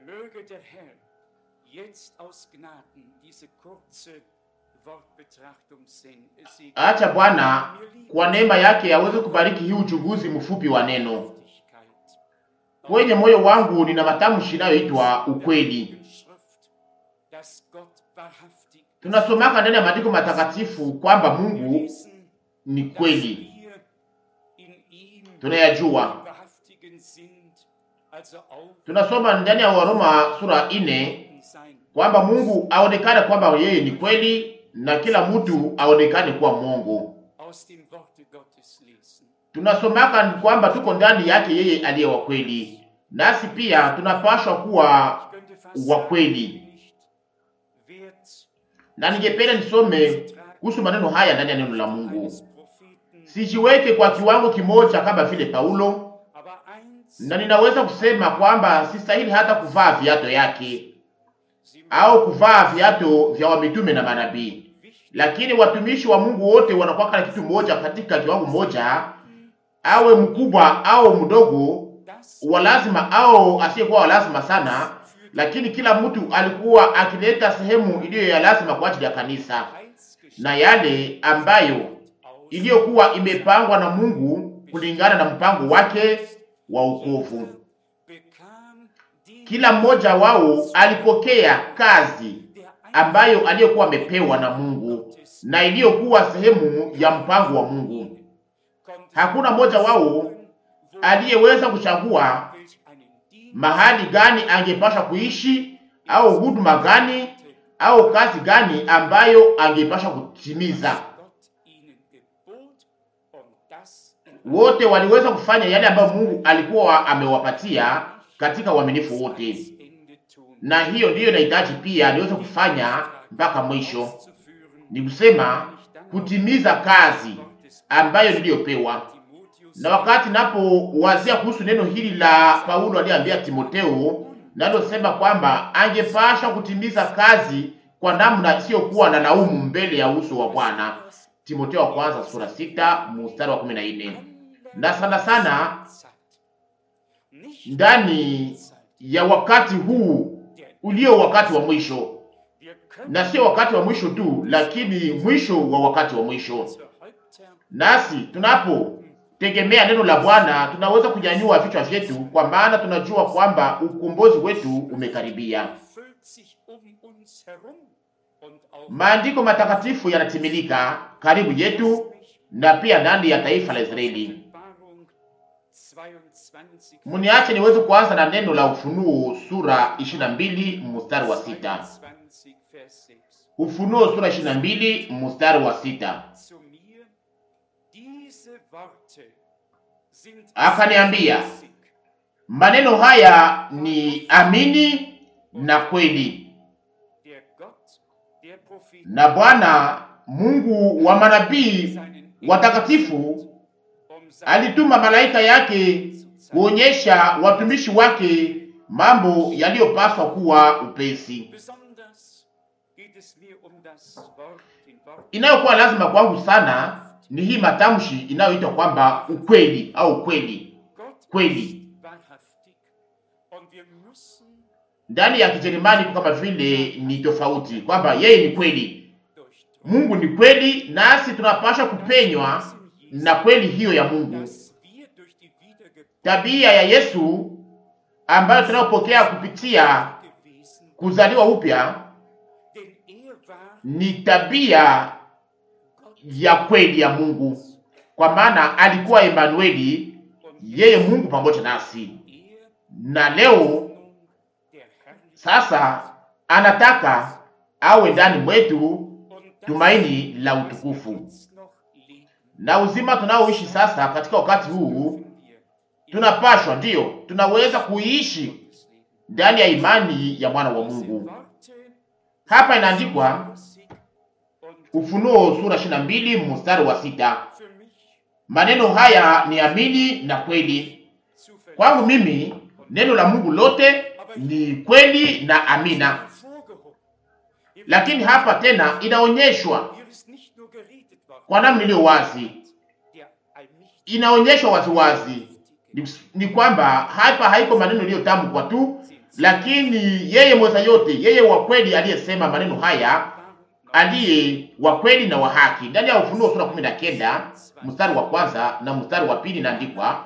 Möge der Herr jetzt aus Gnaden diese kurze Wortbetrachtung sehen. Sie Acha Bwana kwa neema yake aweze kubariki hii uchunguzi mfupi wa neno. Kwenye moyo wangu nina matamshi inayoitwa ukweli. dass Gott wahrhaftig Tunasomaka ndani ya maandiko matakatifu kwamba Wir Mungu wissen, ni dass kweli, wir in ihm tunayajua. die Wahrhaftigen sind, also auch Tunasoma ndani ya Waroma sura ine sein. kwamba Mungu aonekane kwamba yeye ni kweli na kila mtu aonekane kuwa mwongo. Aus dem Worte Gottes lesen. Tunasomaka kwamba tuko ndani yake yeye aliye wa kweli, nasi pia tunapashwa kuwa Ich könnte fast wa sagen, kweli. nicht wert Na ningependa nisome kuhusu maneno haya ndani ya neno la Mungu. eines Propheten, Sijiweke kwa kiwango kimoja kama vile Paulo, aber eins, na ninaweza kusema kwamba sistahili hata kuvaa viato yake sie au kuvaa viato vya wamitume na manabii, lakini watumishi wa Mungu wote wanakuwa na kitu moja katika kiwango moja, awe mkubwa au mdogo, das wa lazima au asiyekuwa wa lazima sana, lakini kila mtu alikuwa akileta sehemu iliyo ya lazima kwa ajili ya kanisa Heilsgeschichte na yale ambayo aus iliyokuwa imepangwa na Mungu kulingana na mpango wake wa wokovu. bekam die Kila mmoja wao alipokea kazi der ambayo aliyokuwa amepewa na Mungu na iliyokuwa sehemu ya mpango wa Mungu. konnte Hakuna mmoja wao wo aliyeweza kuchagua welch einen Dienst mahali gani angepasha kuishi au huduma gani au kazi gani ambayo angepasha kutimiza. Gott ihnen gebot und das in Wote waliweza kufanya yale ambayo Mungu alikuwa amewapatia katika uaminifu wote, das Ende tun. na hiyo ndiyo inahitaji pia niweze kufanya mpaka mwisho, Auszuführen, ni kusema kutimiza kazi ambayo niliyopewa. Timotheus Na wakati napowazia kuhusu neno hili la Paulo aliyeambia Timoteo, nalosema kwamba angepasha kutimiza kazi kwa namna isiyokuwa na laumu mbele ya uso wa Bwana. Timoteo wa kwanza sura sita mstari wa kumi na nne. Na sana sana nicht ndani ya wakati huu ulio wakati wa mwisho, wir können na sio wakati wa mwisho tu, lakini mwisho wa wakati wa mwisho. zur Häupter Nasi tunapotegemea neno la Bwana tunaweza kunyanyua vichwa vyetu, kwa maana tunajua kwamba ukombozi wetu umekaribia. füllt sich um uns herum und auch Maandiko matakatifu yanatimilika karibu yetu na pia ndani ya taifa la Israeli. Offenbarung 22 Muniache niweze kuanza na neno la Ufunuo sura 22 mstari wa sita. 22 Vers 6 Ufunuo sura 22 mstari wa sita. zu mir diese Worte sind Akaniambia, zuverlässig maneno haya ni amini na kweli, der Gott der Propheten na Bwana Mungu wa manabii seinen watakatifu um seine alituma malaika yake kuonyesha watumishi wake mambo yaliyopaswa kuwa upesi. besonders geht es mir um das Wort den Wort Inayokuwa lazima kwangu sana ni hii matamshi inayoitwa kwamba ukweli au kweli. Gott Kweli. ist wahrhaftig und wir müssen Ndani ya Kijerumani kama vile ni tofauti, kwamba yeye ni kweli, durchdringen Mungu ni kweli, nasi tunapasha kupenywa na kweli hiyo ya Mungu. dass wir durch die Wiedergeburt Tabia ya Yesu ambayo tunayopokea kupitia gewesen, kuzaliwa upya denn er war ni tabia Gott ya kweli ya Mungu, kwa maana alikuwa Emanueli, und yeye Mungu pamoja nasi. er Na leo nun der Herr sasa anataka awe ndani mwetu und das, tumaini la was wir utukufu jetzt noch leben, na uzima tunaoishi sasa katika wakati huu. dürfen wir in Tunapashwa ndiyo, tunaweza kuishi Gottes Leben. ndani ya imani ya mwana wa Diese Mungu. Worte Hapa inaandikwa zuverlässig und Ufunuo sura 22 mstari wa sita. für mich Maneno haya ni amini na kweli. zuverlässig. Kwangu mimi neno la Mungu lote ni kweli na amina, Hervorgehoben. Hier lakini hapa tena inaonyeshwa Hier ist nicht nur geredet worden, kwa namna iliyo wazi, der allmächtige inaonyeshwa waziwazi ni, ni kwamba hapa haiko maneno iliyotamkwa tu, lakini yeye mweza yote, yeye wa kweli aliyesema maneno haya, aliye wa kweli na wa haki. Ndani ya Ufunuo sura kumi na kenda mstari wa kwanza na mstari wa pili inaandikwa,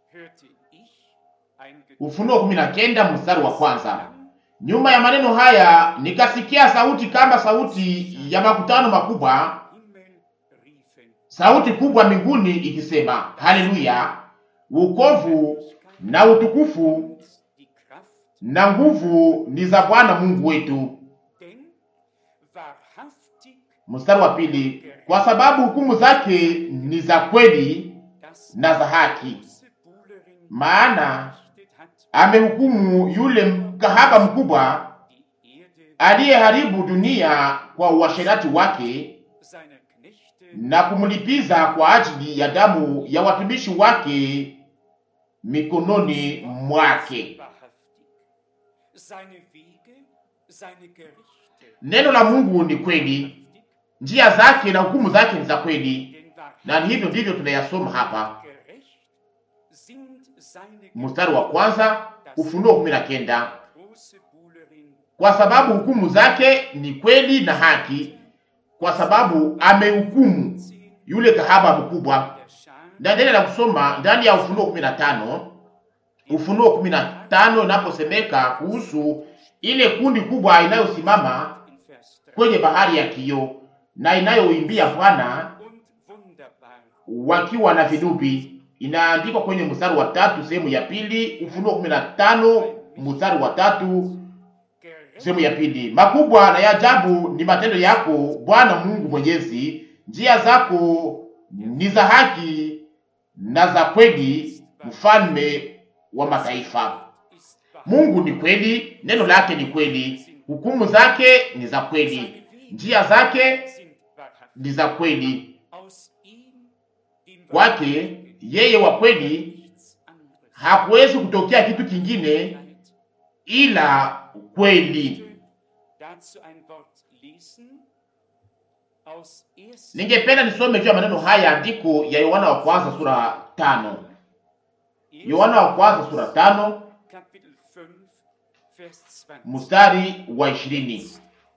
Ufunuo kumi na kenda mstari wa kwanza nyuma ya maneno haya nikasikia sauti kama sauti ya makutano makubwa, sauti kubwa mbinguni ikisema, haleluya! Wokovu na utukufu na nguvu ni za Bwana Mungu wetu. Mstari wa pili, kwa sababu hukumu zake ni za kweli na za haki, maana amehukumu yule kahaba mkubwa aliyeharibu dunia kwa uasherati wake na kumlipiza kwa ajili ya damu ya watumishi wake mikononi mwake. Neno la Mungu ni kweli, njia zake na hukumu zake ni za kweli, na hivyo ndivyo tunayasoma hapa, mstari wa kwanza, Ufunuo kumi na kenda. Kwa sababu hukumu zake ni kweli na haki, kwa sababu amehukumu yule kahaba mkubwa. Ndaendelea na kusoma ndani ya Ufunuo kumi na tano. Ufunuo kumi na tano inaposemeka kuhusu ile kundi kubwa inayosimama kwenye bahari ya kioo na inayoimbia Bwana wakiwa na vinubi, inaandikwa kwenye mstari wa tatu sehemu ya pili, Ufunuo kumi na tano mstari wa tatu sehemu ya pili. Makubwa na ya ajabu ni matendo yako Bwana Mungu Mwenyezi, njia zako ni za haki na za kweli, mfalme wa mataifa. Mungu ni kweli, neno lake ni kweli, hukumu zake ni za kweli, njia zake ni za kweli. Kwake yeye wa kweli hakuwezi kutokea kitu kingine ila kweli. Ningependa nisome juu ya maneno haya andiko ya Yohana wa kwanza sura tano. Yohana wa kwanza sura tano mstari wa ishirini.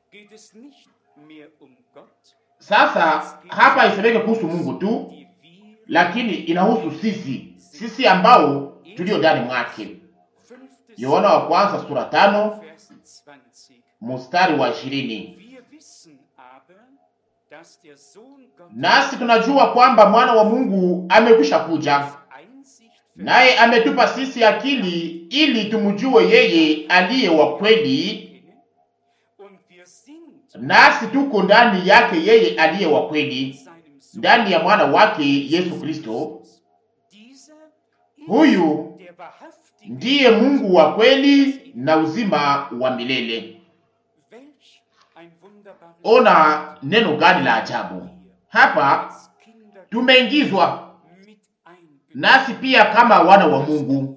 Sasa hapa haisemeke kuhusu Mungu tu, lakini inahusu sisi, sisi ambao tulio ndani mwake. Yohana wa kwanza sura tano mstari wa ishirini. Nasi tunajua kwamba mwana wa Mungu amekwisha kuja, naye ametupa sisi akili ili tumjue yeye aliye wa kweli, nasi tuko ndani yake yeye aliye wa kweli, ndani ya mwana wake Yesu Kristo. Huyu ndiye Mungu wa kweli na uzima wa milele. Ona neno gani la ajabu hapa! Tumeingizwa nasi pia kama wana wa Mungu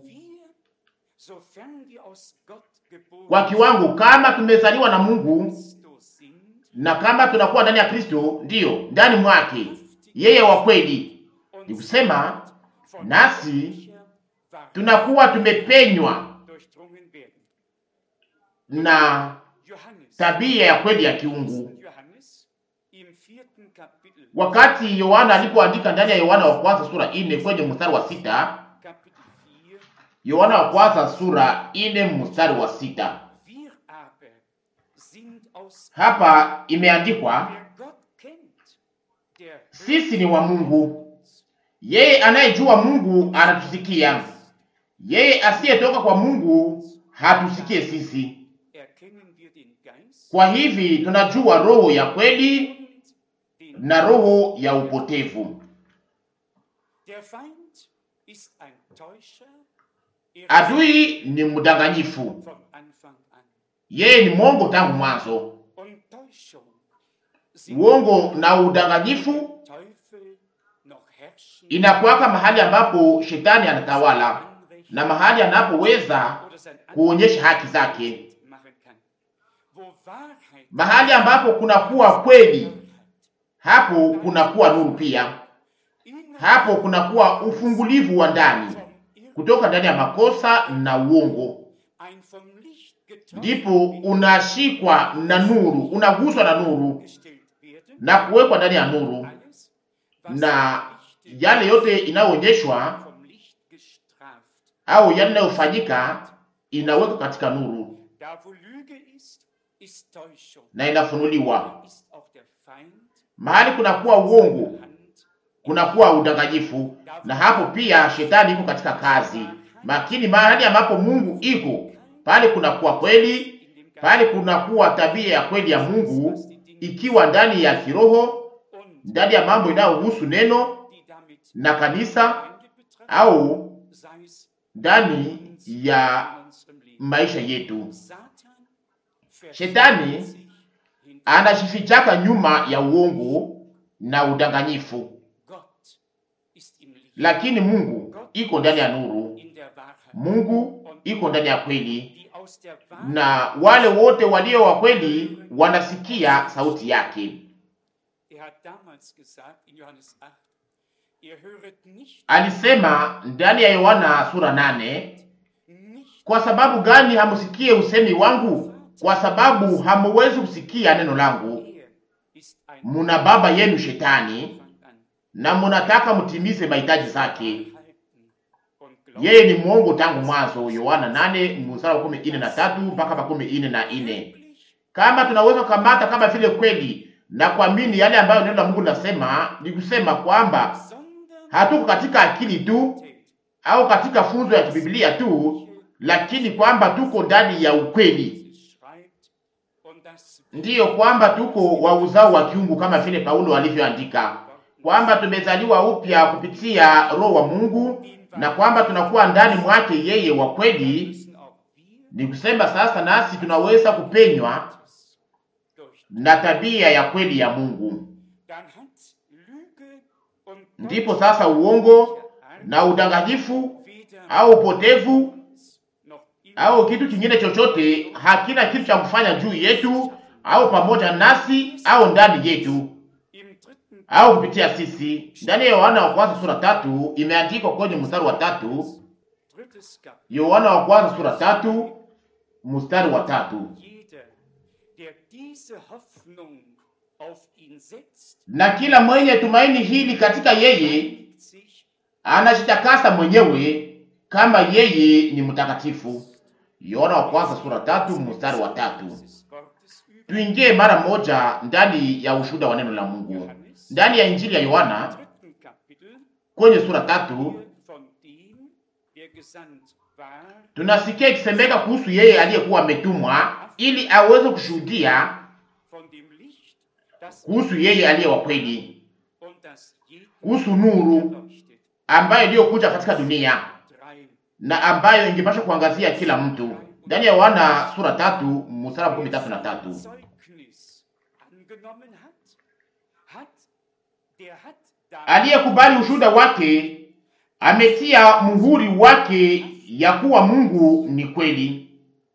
kwa kiwango, kama tumezaliwa na Mungu na kama tunakuwa ndani ya Kristo, ndiyo ndani mwake yeye wa kweli, ni kusema nasi tunakuwa tumepenywa na tabia ya kweli ya kiungu. Wakati Yohana alipoandika ndani ya Yohana wa kwanza sura ine kwenye mstari wa sita Yohana wa kwanza sura ine mstari wa sita hapa imeandikwa, sisi ni wa Mungu, yeye anayejua Mungu anatusikia, yeye asiyetoka kwa Mungu hatusikie sisi. Kwa hivi tunajua roho ya kweli na roho ya upotevu. Adui ni mdanganyifu, yeye ni mwongo tangu mwanzo. Uongo na udanganyifu inakuwaka mahali ambapo shetani anatawala na mahali anapoweza kuonyesha haki zake, mahali ambapo kunakuwa kweli, hapo kunakuwa nuru pia, hapo kunakuwa ufungulivu wa ndani kutoka ndani ya makosa na uongo. ein vom Licht ndipo unashikwa na nuru, unaguswa na nuru gestellt werden. na kuwekwa ndani ya nuru, Alles, was na vom Licht yale yote inayoonyeshwa vom Licht gestraft. au yale inayofanyika inawekwa katika nuru Da wo Lüge ist, ist Täuschung. na inafunuliwa. Da ist auch der Feind Mahali kunakuwa uongo, Hand. kunakuwa udanganyifu, na hapo pia shetani iko katika kazi. Lakini mahali ambapo Mungu iko, pale kunakuwa kweli, In dem pale kunakuwa tabia ya kweli ya Mungu ikiwa ndani ya kiroho, und ndani ya mambo inayohusu neno die damit na kanisa, Gemeinde betrifft, au sei es ndani ya in unserem Leben. maisha yetu. Satan Shetani versteckt sich hinter Anajifichaka nyuma ya uongo na udanganyifu, Gott ist im Licht, lakini Mungu iko ndani ya nuru. in der Wahrheit. Mungu iko ndani ya kweli, Die aus der Wahrheit na wale wote walio wa kweli wanasikia sauti yake. Er hat damals gesagt in Johannes 8, ihr höret nicht, Alisema ndani ya Yohana sura nane, nicht kwa sababu gani hamusikie usemi wangu? Kwa sababu hamuwezi kusikia neno langu. er ist ein Muna baba yenu Shetani, Anfang an na munataka mutimize mahitaji zake. halten und glauben. Yeye ni mwongo tangu mwanzo. Yohana nane mstari wa kumi ine na tatu mpaka makumi ine na ine. Kama tunaweza kukamata kama vile kweli na kuamini yale ambayo neno la Mungu linasema, ni kusema kwamba sondern hatuko katika akili tu au katika funzo ya kibiblia tu, lakini kwamba tuko ndani ya ukweli, es schreibt und das ndiyo kwamba tuko wa uzao wa kiungu kama vile Paulo alivyoandika kwamba tumezaliwa upya kupitia Roho wa Mungu na kwamba tunakuwa ndani mwake yeye wa kweli. müssen auch wir Ni kusema sasa nasi tunaweza kupenywa das durch na tabia ya kweli ya Mungu. dann hat Lüge und Ndipo sasa uongo Art na udanganyifu weder au upotevu uns noch ihm au kitu kingine chochote hakina kitu cha kufanya juu yetu au pamoja nasi au ndani yetu im dritten au kupitia sisi. Ndani ya Yohana wa kwanza sura tatu imeandikwa kwenye mstari wa tatu, drittes Kapitel. Yohana wa kwanza sura tatu mstari wa tatu, Jeder, der diese Hoffnung auf ihn setzt, na kila mwenye tumaini hili katika yeye reinigt sich anajitakasa mwenyewe kama yeye ni mtakatifu. Yohana wa kwanza sura tatu mstari wa tatu. dieses Wortes über Tuingie mara moja ndani ya ushuhuda wa neno la Mungu ndani ya Injili ya im Yohana dritten Kapitel kwenye sura tatu hier von dem, der gesandt war, tunasikia ikisemeka kuhusu yeye aliyekuwa ametumwa ili aweze kushuhudia von dem Licht, das kuhusu yeye aliye wa kweli, und das jeden kuhusu nuru erleuchtet. ambayo iliyokuja katika dunia Drei na ambayo ingepasha kuangazia kila mtu. Ndani ya Yohana sura tatu mstari wa kumi tatu na tatu. Zeugnis angenommen hat, hat, der hat da Aliyekubali ushuhuda wake ametia muhuri wake ya kuwa Mungu ni kweli.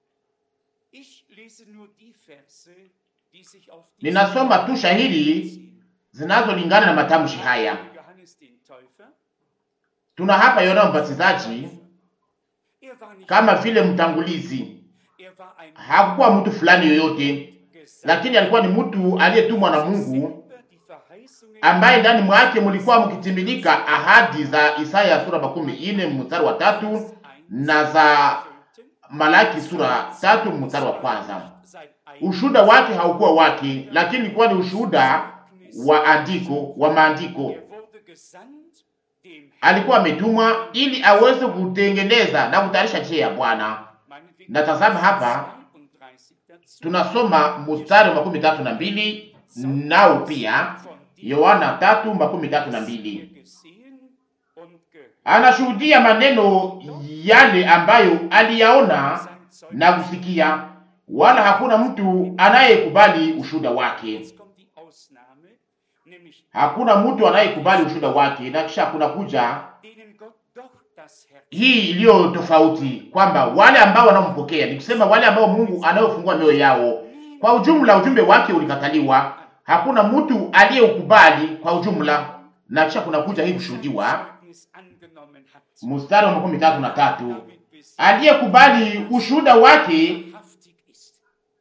Ich lese nur die Verse, die sich auf diese Ninasoma tu shahidi zinazolingana na matamshi haya. Johannes den Täufer. Tuna hapa Yohana Mbatizaji Er war nicht kama vile mtangulizi, er war ein hakukuwa mtu fulani yoyote, Gesandt, lakini alikuwa ni mtu aliyetumwa na Mungu selber die Verheißungen ambaye ndani mwake mulikuwa mkitimilika ahadi za Isaya sura makumi ine mstari wa tatu na za erfüllten, Malaki sura tatu mstari wa kwanza. sein eigenes Ushuhuda wake haukuwa wake, lakini ilikuwa ni ushuhuda wa andiko wa maandiko. Er wurde gesandt, dem Herrn, Alikuwa ametumwa ili aweze kutengeneza na kutayarisha njia ya Bwana. meinetwegen Na tazama hapa 32 dazu, tunasoma mstari wa makumi tatu na mbili nao pia von dem Yohana tatu makumi tatu na er mbili gesehen und gehört. anashuhudia maneno yale ambayo aliyaona Sein Zeugnis. na kusikia, wala hakuna mtu anayekubali ushuhuda wake. Jetzt kommt die Ausnahme, nämlich Hakuna mtu anayekubali ushuhuda wake, na kisha kuna kuja denen Gott doch das Herz hii iliyo tofauti, kwamba wale ambao wanaompokea, ni kusema wale ambao Mungu anayofungua mioyo yao. Kwa ujumla, ujumbe wake ulikataliwa, hakuna mtu aliyeukubali kwa ujumla, na kisha kuna kuja hii kushuhudiwa Zeugnis angenommen hat. mstari wa makumi tatu na tatu Damit aliyekubali ushuhuda wake wahrhaftig ist.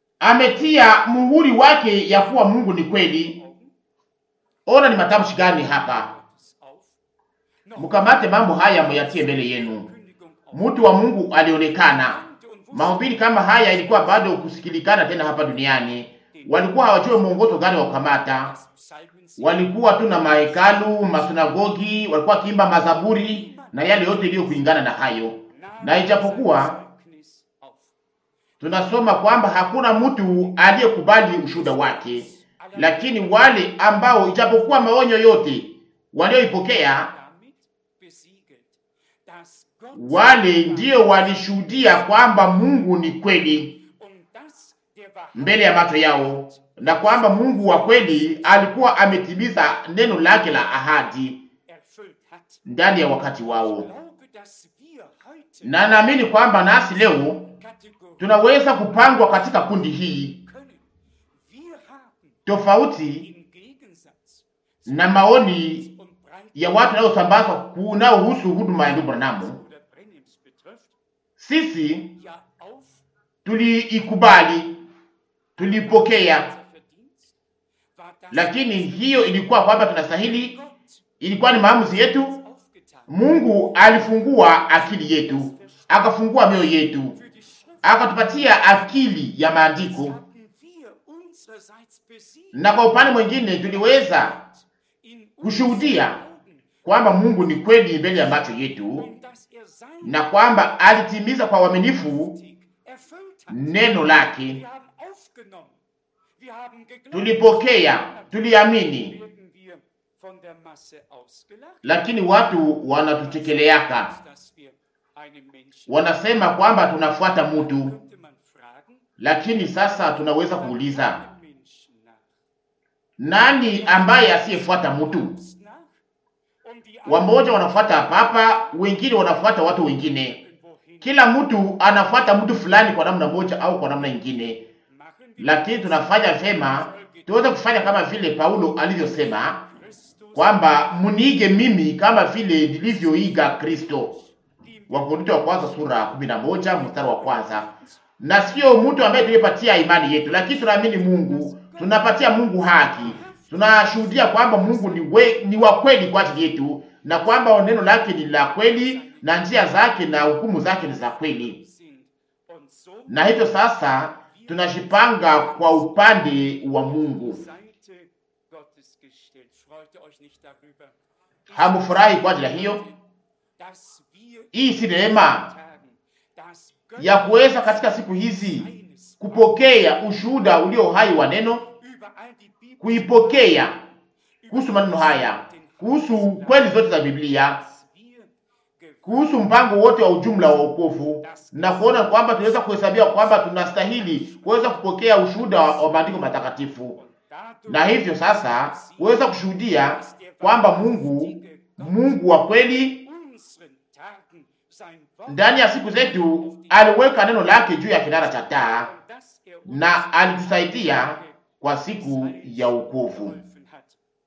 ametia muhuri wake ya kuwa Mungu ni kweli. Ona ni matamshi gani hapa! Gottes auf. Noch Mkamate mambo haya muyatie mbele yenu. Kündigung auf. Mtu wa Mungu alionekana. Und wusste, Mahubiri kama haya ilikuwa bado kusikilikana tena hapa duniani. Walikuwa hawajui mwongozo gani wa kukamata. dass Psalmen sie Walikuwa tu na mahekalu, masunagogi, walikuwa wakiimba mazaburi na yale yote iliyo kulingana na hayo. Na ijapokuwa Zeugnis auf. tunasoma kwamba hakuna mtu aliyekubali ushuhuda wake, lakini wale ambao ijapokuwa maonyo yote walioipokea, Damit besiegelt, dass Gott wale ndio walishuhudia kwamba Mungu ni kweli und dass der wahrhaftige mbele ya macho yao, na kwamba Mungu wa kweli alikuwa ametimiza neno lake la ahadi erfüllt hat. ndani ya wakati Ich wao. glaube, dass wir heute Na naamini kwamba nasi leo Kategorie tunaweza kupangwa katika kundi hii können. Wir haben tofauti im Gegensatz na maoni und breit ya watu wanaosambazwa kunaohusu huduma ya ndugu Branamu. oder Brennims betrifft, Sisi ja auf tuliikubali, tulipokea, unser Verdienst war das lakini hiyo ilikuwa kwamba tunastahili, Gott ilikuwa ni maamuzi yetu. aufgetan Mungu alifungua akili yetu, akafungua mioyo yetu, für die Schrift akatupatia akili ya maandiko, hatten wir unsererseits besiegt na kwa upande mwingine tuliweza in kushuhudia unseren Augen kwamba Mungu ni kweli mbele ya macho yetu, und dass er sein na kwamba alitimiza kwa uaminifu Politik erfüllt hat. neno lake. Wir haben aufgenommen, wir haben geglaubt, Tulipokea, tuliamini, werden wir von der Masse ausgelacht, lakini watu wanatuchekeleaka, dass wir einem Menschen wanasema kwamba tunafuata mtu. könnte man fragen, Lakini sasa tunaweza kuuliza, einem Menschen nach, nani ambaye asiyefuata mtu? uns nach, und die Wamoja wanafuata papa, wengine wanafuata watu wengine. irgendwohin Kila mtu anafuata mtu fulani kwa namna moja au kwa namna nyingine, machen wir lakini tunafanya vyema tuweze kufanya kama vile Paulo alivyosema Christus kwamba mniige mimi kama vile nilivyoiga Kristo. die Wakorintho wa kwanza sura kumi na moja mstari wa kwanza. Na sio mtu ambaye tulipatia imani yetu, lakini tunaamini Mungu, tunapatia Mungu haki, tunashuhudia kwamba Mungu ni, we, ni wa kweli kwa ajili yetu, na kwamba neno lake ni la kweli na njia zake na hukumu zake ni za kweli. sind. Und so Na hivyo sasa tunajipanga kwa upande wa Mungu. Seite Gottes gestellt. Freut ihr euch nicht darüber? Hamufurahi kwa ajili ya hiyo? Dass wir Hii si neema Tagen, dass ya kuweza katika siku hizi eines kupokea ushuhuda ulio hai wa neno, über all die Bibel kuipokea kuhusu maneno haya, kuhusu kweli zote za Biblia, dass wir gewollt kuhusu mpango wote wa ujumla wa wokovu, na kuona kwamba tunaweza kuhesabia kwamba tunastahili kuweza kupokea ushuhuda wa wa maandiko matakatifu, dadurch na hivyo sasa kuweza kushuhudia kwamba Mungu, Mungu wa kweli unseren Tagen sein Wort ndani ya siku zetu aliweka neno lake juu ya kinara cha taa und dass er uns na alitusaidia kwa siku ya wokovu. geholfen hat.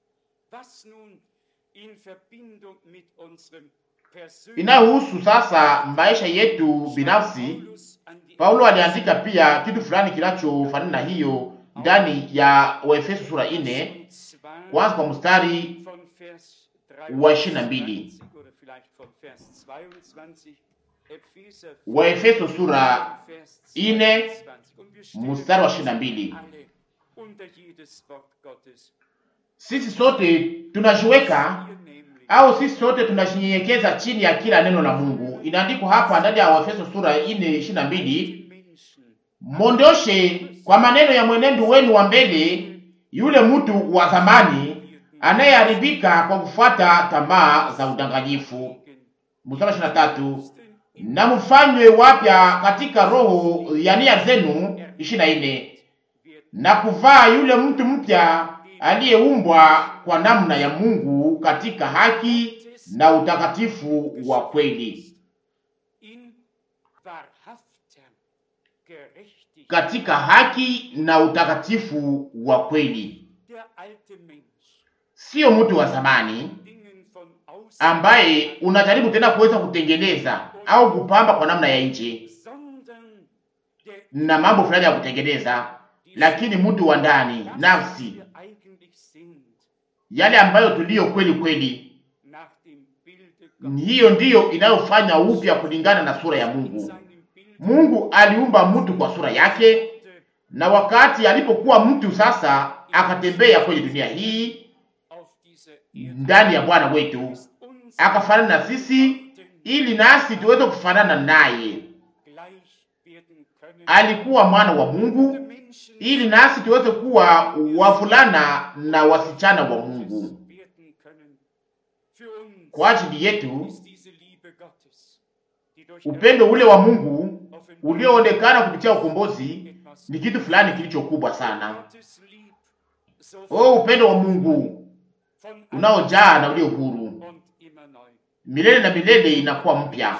Was nun in Verbindung mit unserem persönlichen Inayohusu sasa maisha yetu binafsi, Paulus an die Paulo aliandika pia kitu fulani kinachofanana na hiyo ndani ya Waefeso sura ine Und zwar kwanza kwa mstari von Vers wa 22. 23 oder vielleicht von Vers 22. Epheser Waefeso sura Vers ine 22. Und wir stellen mstari wa 22. alle unter jedes Wort Gottes. Sisi sote tunajiweka Ihr nämlich au sisi sote tunajinyenyekeza chini ya kila neno la Mungu. Inaandikwa hapa ndani ya Waefeso sura ine ishirini na mbili den Menschen mondoshe kwa maneno ya mwenendo wenu wa mbele yule mtu wa zamani anayeharibika kwa kufuata tamaa za udanganyifu. Mstari ishirini na tatu na mfanywe wapya katika roho ya nia zenu. ishirini na nne na kuvaa yule mtu mpya aliyeumbwa kwa namna ya Mungu katika haki na utakatifu wa kweli. in wahrhafter Gerechtigkeit. Katika haki na utakatifu wa kweli, Der alte Mensch, sio mtu wa zamani Dingen von ambaye unajaribu tena kuweza kutengeneza au kupamba kwa namna ya nje sondern der na mambo fulani ya kutengeneza, lakini mtu wa ndani, das, nafsi, was wir eigentlich sind, yale ambayo tuliyo kweli kweli, nach dem Bilde ni hiyo ndiyo inayofanya upya kulingana na sura ya in Mungu. seinem Bild Mungu aliumba mtu kwa sura yake, wurde, na wakati alipokuwa mtu sasa akatembea kwenye dunia hii auf diese Erde ndani ya Bwana wetu, ist uns akafanana na sisi ili nasi tuweze kufanana naye. gleich werden können. Alikuwa mwana wa Mungu Menschen ili nasi tuweze kuwa wavulana na wasichana wa Mungu. werden können. Für uns Kwa ajili yetu ist diese Liebe Gottes, die durch upendo ule wa Mungu Offenbarung ulioonekana kupitia ukombozi etwas ni kitu fulani kilichokubwa sana. Gottes Lieb, so Oh, upendo wa Mungu von unaojaa na ulio huru und immer neu. milele na milele inakuwa mpya.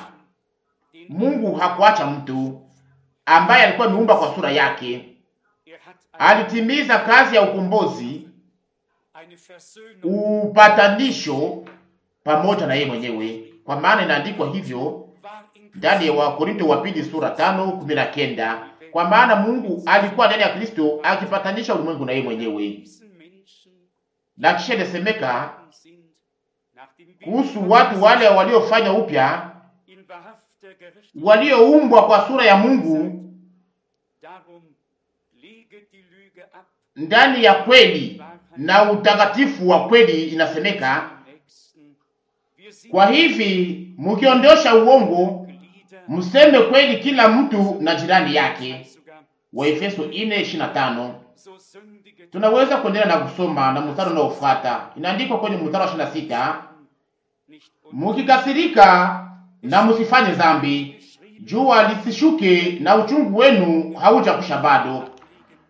Den Mungu hakuacha mtu ambaye alikuwa ameumba kwa sura yake. er hat eine, Alitimiza kazi ya ukombozi, eine Versöhnung upatanisho pamoja na yeye mwenyewe, kwa maana inaandikwa hivyo war in ndani ya Wakorinto wa pili sura tano kumi na kenda kwa maana Mungu alikuwa ndani ya Kristo akipatanisha ulimwengu na yeye mwenyewe. diesen Menschen Na kisha inasemeka sind nach dem Bild kuhusu watu wale waliofanya upya, in wahrhafter Gerechtigkeit. walioumbwa kwa sura ya Mungu Darum lege die Lüge ab, ndani ya kweli na utakatifu wa kweli, inasemeka den Nächsten. Wir sind kwa hivi, mkiondosha uongo, Glieder, mseme kweli kila mtu na jirani yake. sogar Waefeso 4:25. so sündige Tunaweza kuendelea na kusoma na mstari unaofuata, inaandikwa kwenye mstari wa 26, nicht mukikasirika na msifanye dhambi, ungeschrieben jua lisishuke na uchungu wenu haujakusha bado. legen muss,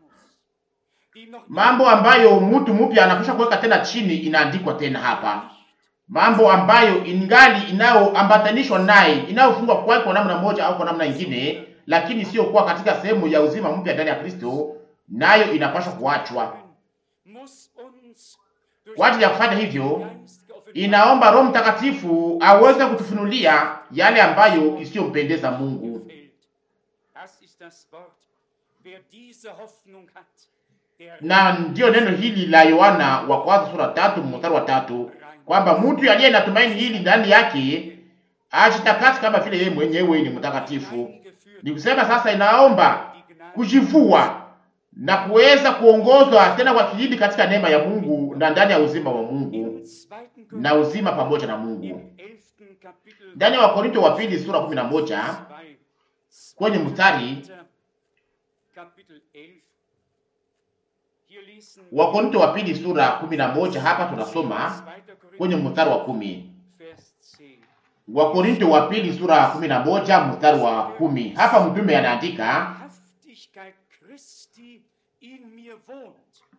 die noch Mambo ambayo mtu mpya anapasha kuweka tena chini, inaandikwa tena hapa, mambo ambayo ingali inayoambatanishwa naye, inayofungwa kwake kwa namna moja au kwa namna nyingine, lakini sio kuwa katika sehemu ya uzima mpya ndani ya Kristo, nayo inapaswa kuachwa. muss uns durch Kwa ajili ya kufanya hivyo, Geist geoffenbart inaomba Roho Mtakatifu aweze kutufunulia yale ambayo isiyompendeza Mungu. gefällt. Das ist das Wort. Wer diese Hoffnung hat, der Na ndiyo neno hili la Yohana wa kwanza sura tatu mstari wa tatu kwamba mtu aliye na tumaini hili ndani yake ajitakasi kama vile yeye mwenyewe ni mtakatifu. eingeführt Ni kusema sasa inaomba die Gnade kujivua na kuweza kuongozwa tena kwa kilindi katika neema ya Mungu na ndani ya uzima wa Mungu im zweiten na uzima pamoja na Mungu. im elften Kapitel Ndani ya Wakorinto wa pili sura 11 zwei, kwenye mstari Kapitel 11. Hier lesen Wakorinto wa pili sura 11 hapa tunasoma 2. Korinther, kwenye mstari wa kumi. Vers 10. Wakorinto wa pili sura 11 mstari wa kumi. Hapa mtume anaandika Haftigkeit Christi in mir wohnt.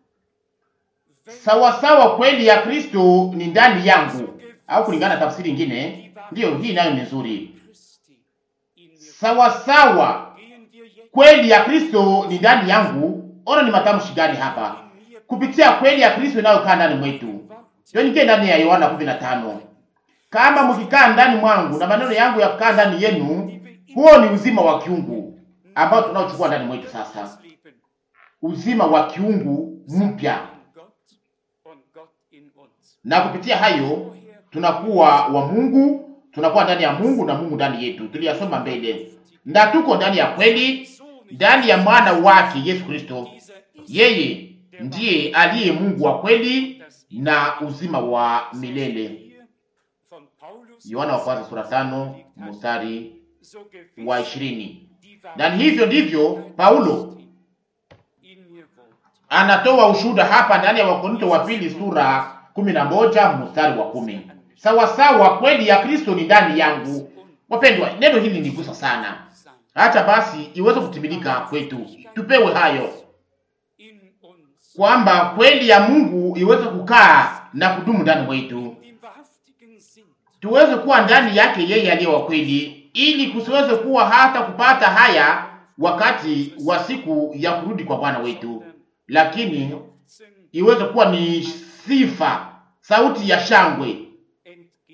Wenn sawasawa, kweli ya Kristo ni ndani yangu, au kulingana na tafsiri nyingine, ndiyo hii nayo ni nzuri. Christi in mir Sawasawa, gehen wir jetzt kweli ya Kristo ni ndani yangu. Ona ni matamshi gani hapa? in mir Kupitia kweli ya Kristo inayokaa ndani mwetu. Wort. Tuingie ndani ya Yohana 15. Kama mkikaa ndani mwangu na maneno yangu yakaa ndani yenu, huo ni uzima wa kiungu ambao tunaochukua ndani mwetu sasa, Das Leben uzima wa kiungu mpya, in Gott und Gott in uns. na kupitia hayo Woher tunakuwa wa Mungu, tunakuwa ndani ya Mungu na Mungu ndani yetu. Tuliyasoma mbele, na tuko ndani ya kweli, so nicht ndani ya mwana wake Yesu Kristo. dieser ist Yeye ndiye aliye Mungu wa kweli na uzima wa milele. hier von Paulus Yohana wa kwanza sura tano mstari so gewiss wa ishirini. die Na ni hivyo ndivyo Paulo in mir wohnt. anatoa ushuhuda hapa ndani ya Wakorinto wa pili sura kumi na moja mstari wa kumi. Sawasawa, kweli ya Kristo ni ndani yangu. Wapendwa, neno hili nigusa sana, Sein hata basi iweze kutimilika kwetu. Tupewe hayo in uns kwamba kweli ya Mungu iweze kukaa na kudumu ndani mwetu, in dem wahrhaftigen Sinn tuweze kuwa ndani yake yeye aliye wa kweli, ili kusiweze kuwa hata kupata haya wakati wa siku ya kurudi kwa Bwana wetu, lakini Jauchzen iweze kuwa ni sifa, sauti ya shangwe entgegen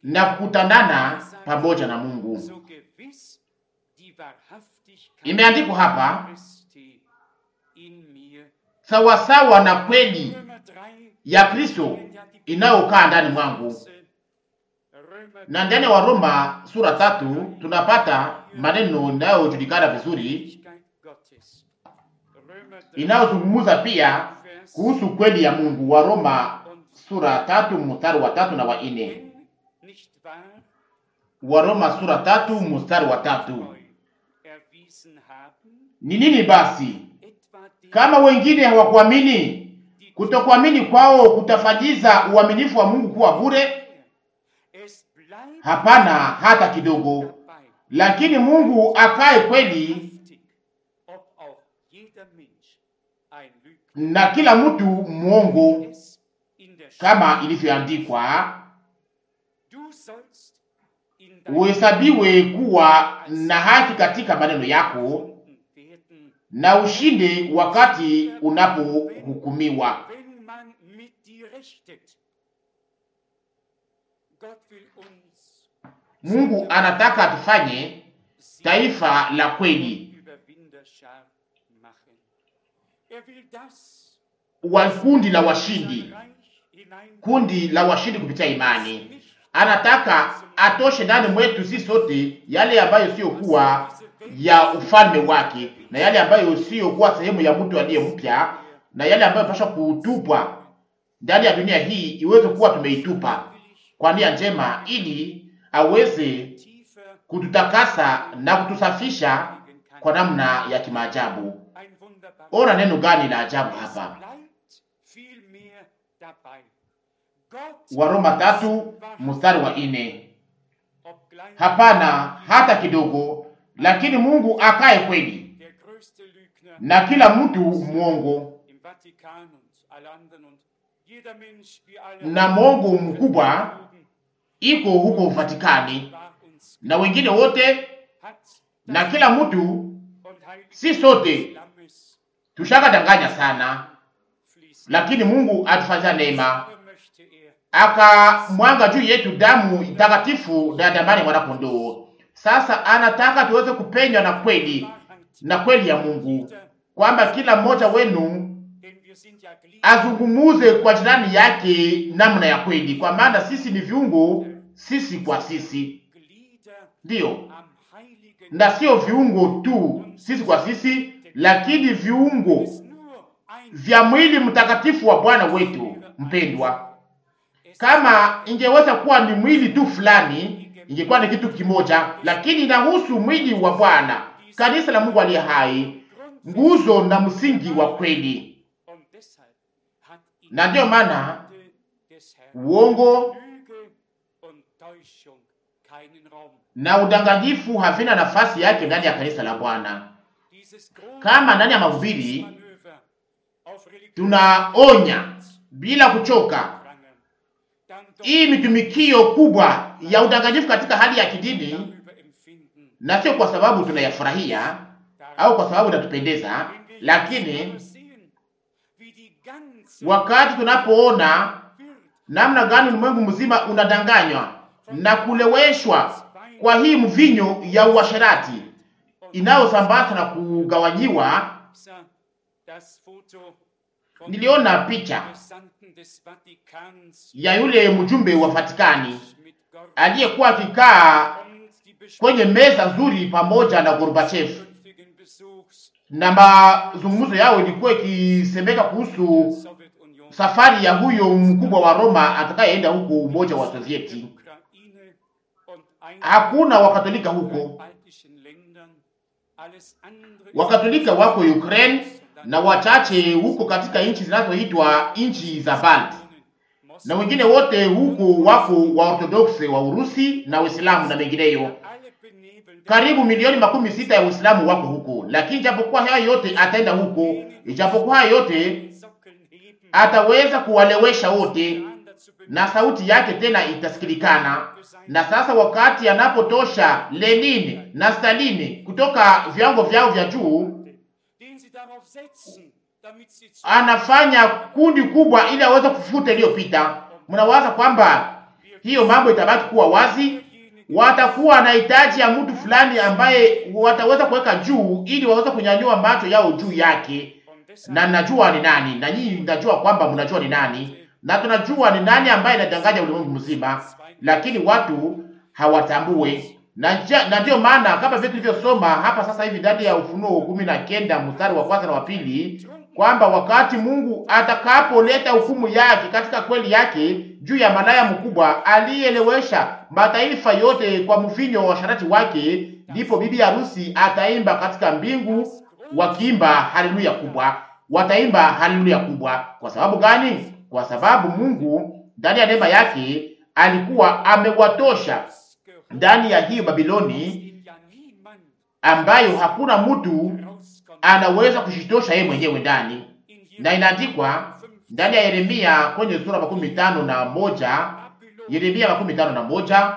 na kukutanana pamoja na Mungu. So gewiss die Wahrhaftigkeit Imeandikwa hapa Christi in mir. sawasawa na kweli Römer 3 ya Kristo inayokaa ndani mwangu. Römer Na ndani ya Waroma sura tatu tunapata maneno inayojulikana vizuri Gerechtigkeit Gottes. Römer 3 inayozungumza pia Vers kuhusu kweli ya Mungu. Waroma sura tatu mstari wa tatu na wa nne. Wenn nicht wahr Waroma sura tatu mstari wa tatu. treu erwiesen haben, Ni nini basi etwa die, kama wengine hawakuamini? Kutokuamini kwao kutafanyiza uaminifu wa Mungu kuwa bure? es bleibt Hapana, hata kidogo. dabei. Lakini Mungu akae kweli Wahrhaftig, ob auch jeder Mensch ein Lügner na kila mtu mwongo, ist in der kama Schrift. ilivyoandikwa, Du sollst in deinem uhesabiwe kuwa na haki katika maneno yako gefunden werden, na ushinde wakati unapohukumiwa. wenn man mit dir rechtet. Gott will uns Mungu anataka tufanye sie taifa la kweli, Überwinderschar machen. Er will das wa kundi la washindi, sein Reich hinein kundi la washindi kupitia imani. Anataka atoshe ndani mwetu sisi sote yale ambayo siyo kuwa ya ufalme wake na yale ambayo siyo kuwa sehemu ya mtu aliye mpya na yale ambayo pasha kutupwa ndani ya dunia hii iweze kuwa tumeitupa kwa nia njema, ili aweze tiefer kututakasa na kutusafisha legen kann. kwa namna ya kimaajabu. Ein wunderbares Ona neno gani la ajabu Es hapa, bleibt vielmehr dabei. Gott Waroma tatu ist wahrhaftig, mstari wa nne. obgleich Hapana hata kidogo, lakini Mungu akae kweli der größte Lügner na kila mtu mwongo im Vatikan und alle anderen und jeder Mensch wie alle na mwongo mkubwa iko huko Vatikani war uns na wengine wote hat na kila mtu, und heilig si sote Lammes tushakadanganya sana, fließen. lakini Mungu atufanyia neema, Aber möchte er akamwanga juu yetu damu takatifu na damani mwana kondoo. Sasa anataka tuweze kupenywa na kweli Wahrheit na kweli ya Mungu, jeder, kwamba kila mmoja wenu denn wir sind ja Glieder azungumuze kwa jirani yake namna ya kweli, kwa maana sisi ni viungo, sisi kwa sisi, Glieder ndiyo, am heiligen na sio viungo tu sisi kwa sisi, lakini viungo ist nur ein vya mwili mtakatifu wa Bwana wetu mpendwa. Es Kama ingeweza kuwa ni mwili tu fulani, ingekuwa ni kitu kimoja, lakini inahusu mwili wa Bwana, kanisa la Mungu aliye hai, nguzo na msingi wa kweli. Und deshalb hat in Na ndiyo maana Gemeinde des Herrn uongo Lüge und Täuschung keinen Raum. na udanganyifu havina nafasi yake ndani ya kanisa la Bwana. Dieses große Kama ndani ya mahubiri Manöver auf Religion tunaonya bila kuchoka prangern, dann doch hii mitumikio kubwa ya udanganyifu katika hali ya kidini, darüber empfinden. na sio kwa sababu tunayafurahia au kwa sababu inatupendeza, Wenn wir lakini jetzt aber sehen, wie die ganze wakati tunapoona wird namna gani ulimwengu mzima unadanganywa na kuleweshwa kwa hii mvinyo ya uasherati inayosambazwa na kugawanyiwa. Sa- das Foto von Niliona picha Gesandten des Vatikans ya yule mjumbe wa Vatikani mit Gorbatschow aliyekuwa akikaa und die kwenye meza nzuri pamoja na Gorbachev, künftigen Besuchs na mazungumzo yao ilikuwa ikisemeka kuhusu Sowjetunion safari ya huyo mkubwa wa Roma atakayeenda huko umoja wa Sovieti. Ukraine und einigen Hakuna wakatolika huko, baltischen Ländern. Alles andere ist wakatolika wako Ukraine na wachache huko katika nchi zinazoitwa nchi za Balti, na wengine wote huko wako wa Orthodoksi wa Urusi na Uislamu na mengineyo. alle benebelt Karibu milioni makumi sita ya Uislamu wako huko, lakini japokuwa hayo yote ataenda huko, ijapokuwa hayo yote Sockeln heben, ataweza kuwalewesha wote einander zu na sauti yake tena itasikilikana. Na sasa wakati anapotosha Lenin na Stalin kutoka viwango vyao vya juu, den sie darauf setzen, damit sie zu anafanya kundi kubwa ili aweze kufuta iliyopita. Mnawaza kwamba wir hiyo mambo itabaki kuwa wazi. Watakuwa na hitaji ya mtu fulani ambaye wataweza kuweka juu, ili waweze kunyanyua macho yao juu yake, na najua ni nani, na nyinyi najua kwamba mnajua ni nani, na tunajua ni nani ambaye anadanganya ulimwengu mzima, lakini watu hawatambue na ndio maana kama vile tulivyosoma hapa sasa hivi ndani ya Ufunuo kumi na kenda mstari wa kwanza na wa pili kwamba wakati Mungu atakapoleta hukumu yake katika kweli yake juu ya malaya mkubwa aliyeelewesha mataifa yote kwa mvinyo wa sharati wake, ndipo bibi harusi ataimba katika mbingu, wakiimba haleluya kubwa. Wataimba haleluya kubwa. Kwa sababu gani? Kwa sababu Mungu ndani ya neema yake alikuwa amewatosha ndani ya hiyo Babiloni ambayo hakuna mtu anaweza kushitosha yeye mwenyewe ndani, na inaandikwa ndani ya Yeremia kwenye sura makumi tano na moja Yeremia makumi tano na moja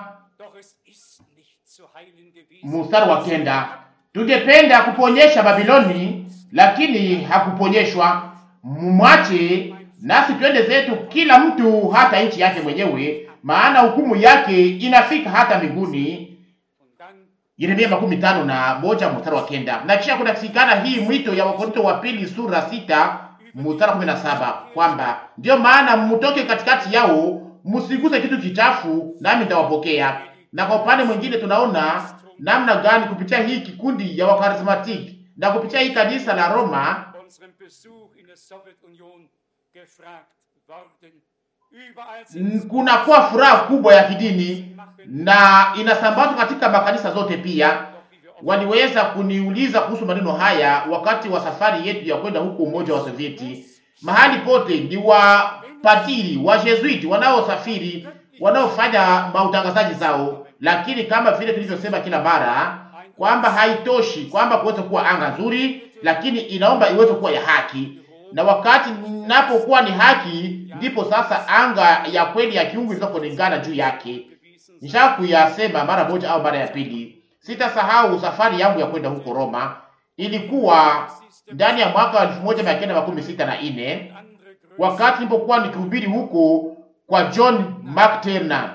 mstari wa kenda tungependa kuponyesha Babiloni, lakini hakuponyeshwa. Mumwache nasi twende zetu, kila mtu hata nchi yake mwenyewe, maana hukumu yake inafika hata mbinguni. Yeremia makumi tano na moja mstari wa kenda. Na kisha kunasikana hii mwito ya Wakorinto wa pili sura sita mstari kumi na saba kwamba ndiyo maana mtoke katikati yao, msiguze kitu kichafu, nami nitawapokea. Na kwa upande mwingine tunaona namna gani kupitia hii kikundi ya wakarismatiki na kupitia hii kanisa la Roma kunakuwa furaha kubwa ya kidini na inasambazwa katika makanisa zote. Pia waliweza kuniuliza kuhusu maneno haya wakati wa safari yetu ya kwenda huko Umoja wa Sovieti. Mahali pote ni wapatiri wa Jesuiti wanaosafiri wanaofanya mautangazaji zao, lakini kama vile tulivyosema kila mara kwamba haitoshi kwamba kuweze kuwa anga nzuri, lakini inaomba iweze kuwa ya haki na wakati ninapokuwa ni haki, ndipo sasa anga ya kweli ya kiungu inapoonekana juu yake. Nisha kuyasema mara moja au mara ya pili. Sitasahau safari yangu ya kwenda huko Roma, ilikuwa ndani ya mwaka wa elfu moja mia kenda makumi sita na nne wakati nilipokuwa nikihubiri huko kwa John McTernan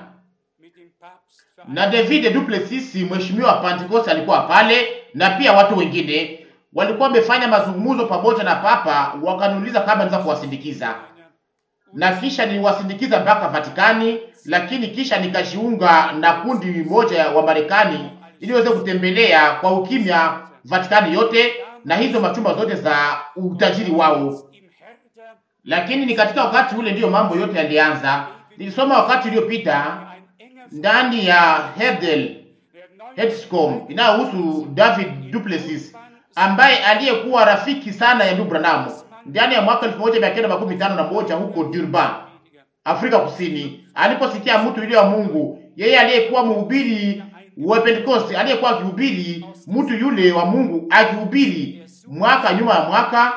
na David Duplessis, mheshimiwa wa Pentecost alikuwa pale, na pia watu wengine walikuwa wamefanya mazungumzo pamoja na Papa, wakaniuliza kama naweza kuwasindikiza, na kisha niliwasindikiza mpaka Vatikani, lakini kisha nikajiunga na kundi moja wa Marekani ili waweze kutembelea kwa ukimya Vatikani yote na hizo machumba zote za utajiri wao. Lakini ni katika wakati ule ndiyo mambo yote yalianza. Nilisoma wakati uliopita ndani ya Herdel Hedscom inayohusu David Duplessis ambaye aliyekuwa rafiki sana ya ndugu Branham ndani ya mwaka elfu moja mia kenda makumi tano na moja huko Durban, Afrika Kusini, aliposikia mtu yule wa Mungu, yeye aliyekuwa mhubiri wa Pentecost, aliyekuwa akihubiri, mtu yule wa Mungu akihubiri mwaka nyuma ya mwaka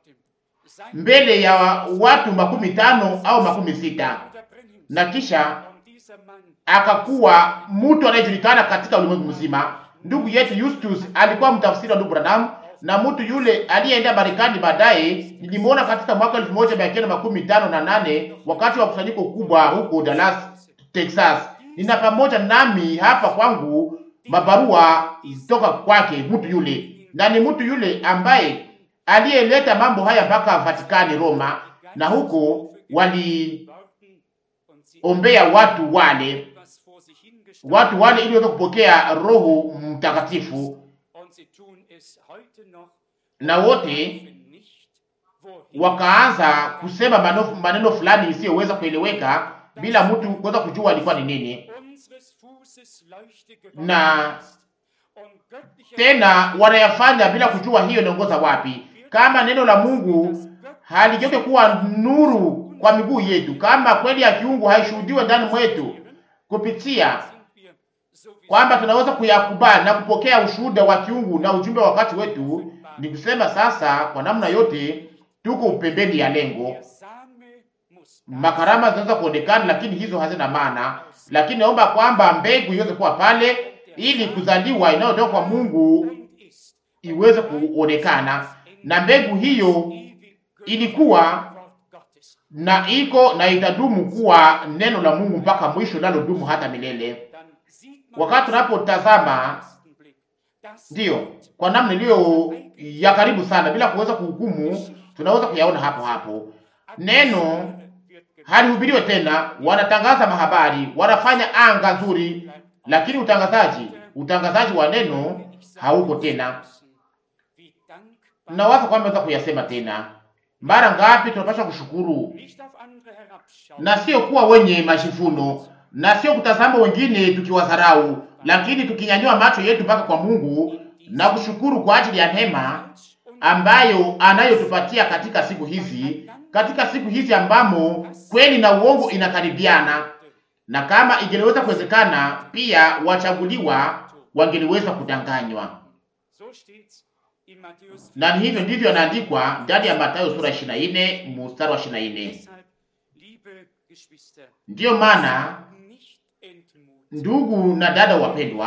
mbele ya watu makumi tano au makumi sita na kisha akakuwa mtu anayejulikana katika ulimwengu mzima. Ndugu yetu Justus alikuwa mtafsiri wa ndugu Branham, na mtu yule aliyeenda Marekani baadaye nilimwona katika mwaka elfu moja mia kenda makumi tano na nane wakati wa kusanyiko kubwa huko Dallas, Texas. Nina pamoja nami hapa kwangu mabarua toka kwake mtu yule, na ni mtu yule ambaye aliyeleta mambo haya mpaka Vatikani, Roma, na huko waliombea watu wale watu wale ili waweze kupokea Roho Mtakatifu, na wote wakaanza kusema maneno, maneno fulani isiyoweza kueleweka bila mtu kuweza kujua alikuwa ni nini, na tena wanayafanya bila kujua hiyo inaongoza wapi. Kama neno la Mungu haligeuke kuwa nuru kwa miguu yetu, kama kweli ya kiungu haishuhudiwe ndani mwetu kupitia kwamba tunaweza kuyakubali na kupokea ushuhuda wa kiungu na ujumbe wa wakati wetu, ni kusema sasa, kwa namna yote tuko pembeni ya lengo. Makarama zinaweza kuonekana, lakini hizo hazina maana. Lakini naomba kwamba mbegu iweze kuwa pale, ili kuzaliwa inayotoka kwa Mungu iweze kuonekana, na mbegu hiyo ilikuwa na iko na itadumu kuwa neno la Mungu mpaka mwisho, nalo dumu hata milele. dann sieht man Wakati tunapotazama auf den ersten Blick, das ndiyo Wort kwa namna iliyo ya karibu sana, bila kuweza kuhukumu, tunaweza kuyaona hapo hapo. Neno wird ge- halihubiriwe tena, wanatangaza mahabari, wanafanya anga nzuri, lakini utangazaji, utangazaji wa neno hauko tena. Wie dankbar Nawaza kwamba naweza kuyasema tena. Mara ngapi tunapaswa kushukuru nicht auf andere herabschauen, na sio kuwa wenye majivuno na sio kutazama wengine tukiwadharau, lakini tukinyanyua macho yetu mpaka kwa Mungu na kushukuru kwa ajili ya neema ambayo anayotupatia katika siku hizi, katika siku hizi ambamo kweli na uongo inakaribiana, na kama ingeliweza kuwezekana, pia wachaguliwa wangeliweza kudanganywa. So steht's in Matthäus Na ni hivyo ndivyo anaandikwa ndani ya Mathayo sura 24 mstari wa 24. Deshalb, liebe Geschwister, Ndiyo maana nicht entmutigen. ndugu na dada wapendwa,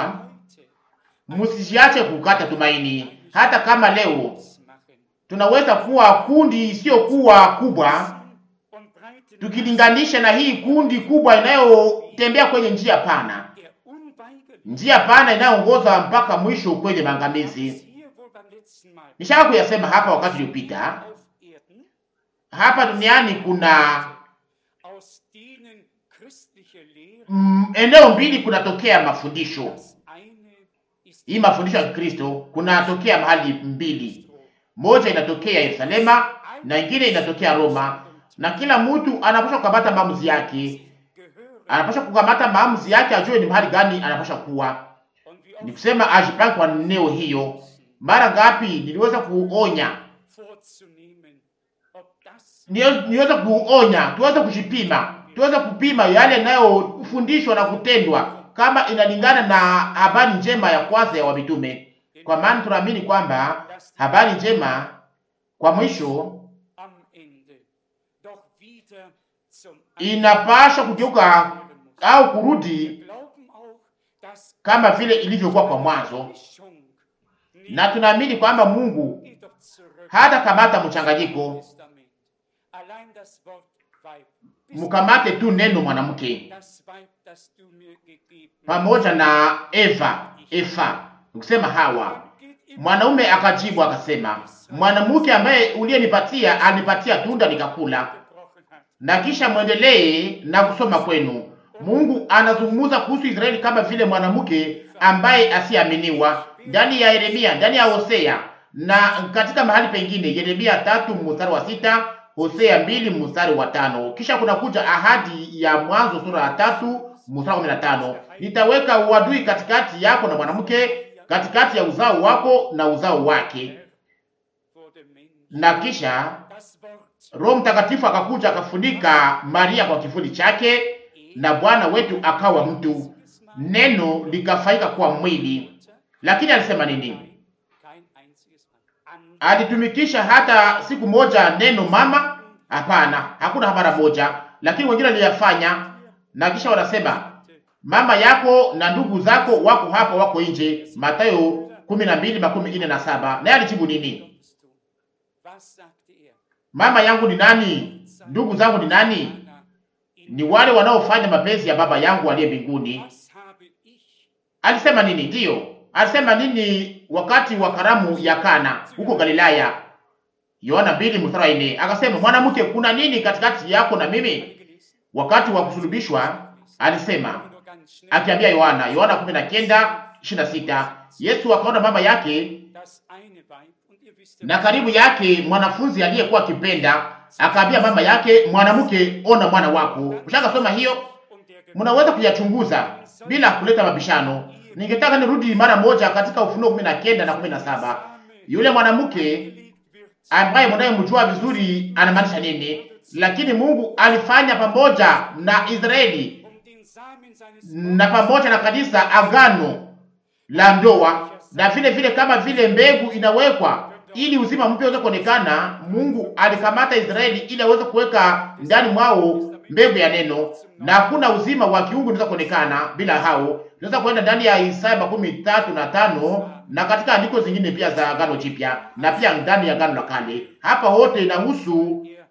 Heute msijiache kukata tumaini, hata kama leo machen. tunaweza kuwa kundi isiyokuwa kubwa Und breiten tukilinganisha na hii kundi kubwa inayotembea kwenye njia pana, der unweigerlich njia pana inayoongoza mpaka mwisho kwenye maangamizi. hier wohl beim letzten Mal Nishaka kuyasema hapa wakati uliopita, auf Erden, hapa duniani kuna aus denen christliche Lehre, mm, eneo mbili kunatokea mafundisho. das eine ist Hii mafundisho ya Kristo kunatokea mahali mbili, moja inatokea Yerusalema na ingine inatokea Roma, na kila mtu anapaswa kukamata maamuzi yake, gehören anapaswa kukamata maamuzi yake, ajue ni mahali gani anapaswa kuwa, und wie ni oft kusema ajipange kwa eneo hiyo. Mara ngapi niliweza kuonya, vorzunehmen, ob das Nio- niweze kuonya, tuweze kujipima, tuweze kupima yale yanayofundishwa na kutendwa kama inalingana na habari njema ya kwanza ya wamitume, kwa maana tunaamini kwamba habari njema kwa mwisho am Ende doch wieder zum inapaswa kugeuka Anfang kehren muss. au Wir kurudi glauben auch, dass kama vile ilivyokuwa kwa mwanzo, Mischung nicht na tunaamini kwamba Mungu geht doch zurück hata kamata zum mchanganyiko, Testament. Allein das Wort Weib, bis mkamate tu neno mwanamke das Weib, das du mir gegeben pamoja na Eva, Efa, nikusema Hawa. Dann geht immer Mwanaume akajibu akasema, mwanamke ambaye uliyenipatia alinipatia tunda nikakula. gebrochen hat. Na kisha mwendelee na kusoma kwenu. Mungu anazungumza kuhusu Israeli kama vile mwanamke ambaye asiaminiwa ndani ya Yeremia, ndani ya Hosea na katika mahali pengine, Yeremia tatu mstari wa sita, Hosea mbili mstari wa tano. Kisha kuna kuja ahadi ya Mwanzo sura ya tatu mstari wa kumi na tano, nitaweka uadui katikati yako na mwanamke, katikati ya uzao wako na uzao wake. wurde Mensch. Na kisha Das Wort Roho Mtakatifu akakuja akafunika Maria kwa kivuli chake, na Bwana wetu akawa mtu, neno likafanyika kuwa mwili. Lakini alisema nini? kein einziges Mal. An Alitumikisha hata siku moja neno mama? Hapana, hakuna mara moja, lakini wengine waliyafanya, na kisha wanasema mama yako na ndugu zako wako hapa, wako nje. Mathayo kumi na mbili makumi nne na saba. Naye alijibu nini? bist du? Was sagte er? Mama yangu ni nani? Ndugu zangu ni nani? Anna, in Ni wale wanaofanya mapenzi ya Baba yangu aliye mbinguni. Was habe ich Alisema nini? Ndiyo, alisema nini wakati wa karamu ya Kana huko Galilaya? Yohana mbili mstari wa nne. Akasema, mwanamke, kuna nini katikati yako na mimi? gelesen? Wakati wa kusulubishwa alisema, Nur ganz schnell. akiambia Yohana, Yohana kumi na kenda ishirini na sita. Yesu akaona mama yake Das eine Weib, und ihr wisst na karibu yake mwanafunzi aliyekuwa akipenda, akaambia mama yake, mwanamke, ona mwana wako. Ushakasoma hiyo? und der mnaweza kuyachunguza bila kuleta mabishano. Ningetaka nirudi mara moja katika Ufunuo kumi na kenda na kumi na saba. Yule mwanamke gelegt wird, ambaye mnayemjua vizuri anamaanisha nini, lakini Mungu alifanya pamoja na Israeli um den Samen seines na pamoja na kanisa agano la ndoa, na vile vile kama vile mbegu inawekwa ili uzima mpya uweze kuonekana. Mungu alikamata Israeli ili aweze kuweka ndani mwao mbegu ya neno, na hakuna uzima wa kiungu unaweza kuonekana bila hao. Tunaweza kuenda ndani ya Isaya makumi tatu na tano na katika andiko zingine pia za agano jipya na pia ndani ya agano la kale. Hapa wote inahusu er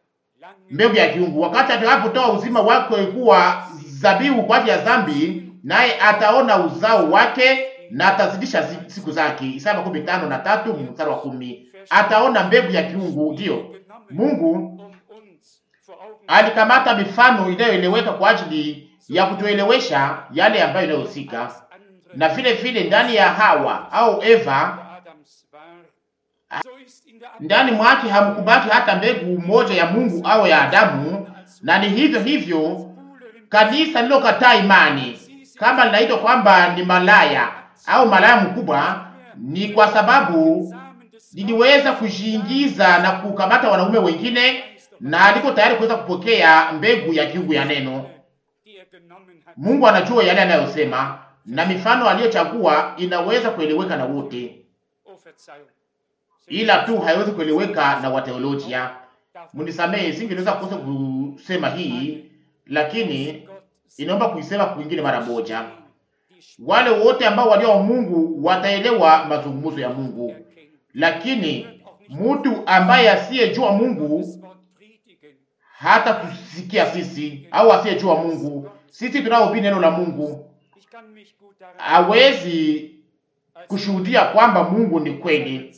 mbegu ya kiungu. Wakati atakapotoa uzima wake kuwa zabihu kwa ajili ya dhambi, naye ataona uzao wake na atazidisha zi- siku zake. Isaya makumi tano na tatu mstari wa kumi. Ataona mbegu ya kiungu. Ndiyo, Mungu alikamata mifano inayoeleweka kwa ajili ya kutuelewesha yale ambayo inayohusika, na vile vile ndani ya Hawa au Eva, ndani mwake hamkubaki hata mbegu moja ya Mungu au ya Adamu, na ni hivyo hivyo kanisa lilokataa imani kama linaitwa kwamba ni malaya au malaya mkubwa, ni kwa sababu liliweza kujiingiza na kukamata wanaume wengine na aliko tayari kuweza kupokea mbegu ya kiungu ya neno. Mungu anajua yale anayosema na mifano aliyochagua inaweza kueleweka na wote, ila tu haiwezi kueleweka na wateolojia. Mnisamehe, singeweza kukosa kusema hii, lakini inaomba kuisema kwingine mara moja. Wale wote ambao walio wa Mungu wataelewa mazungumzo ya Mungu, lakini mtu ambaye asiyejua Mungu hata tusikia sisi au asiyejua Mungu, sisi tunaohubiri neno la Mungu, hawezi kushuhudia kwamba Mungu ni kweli.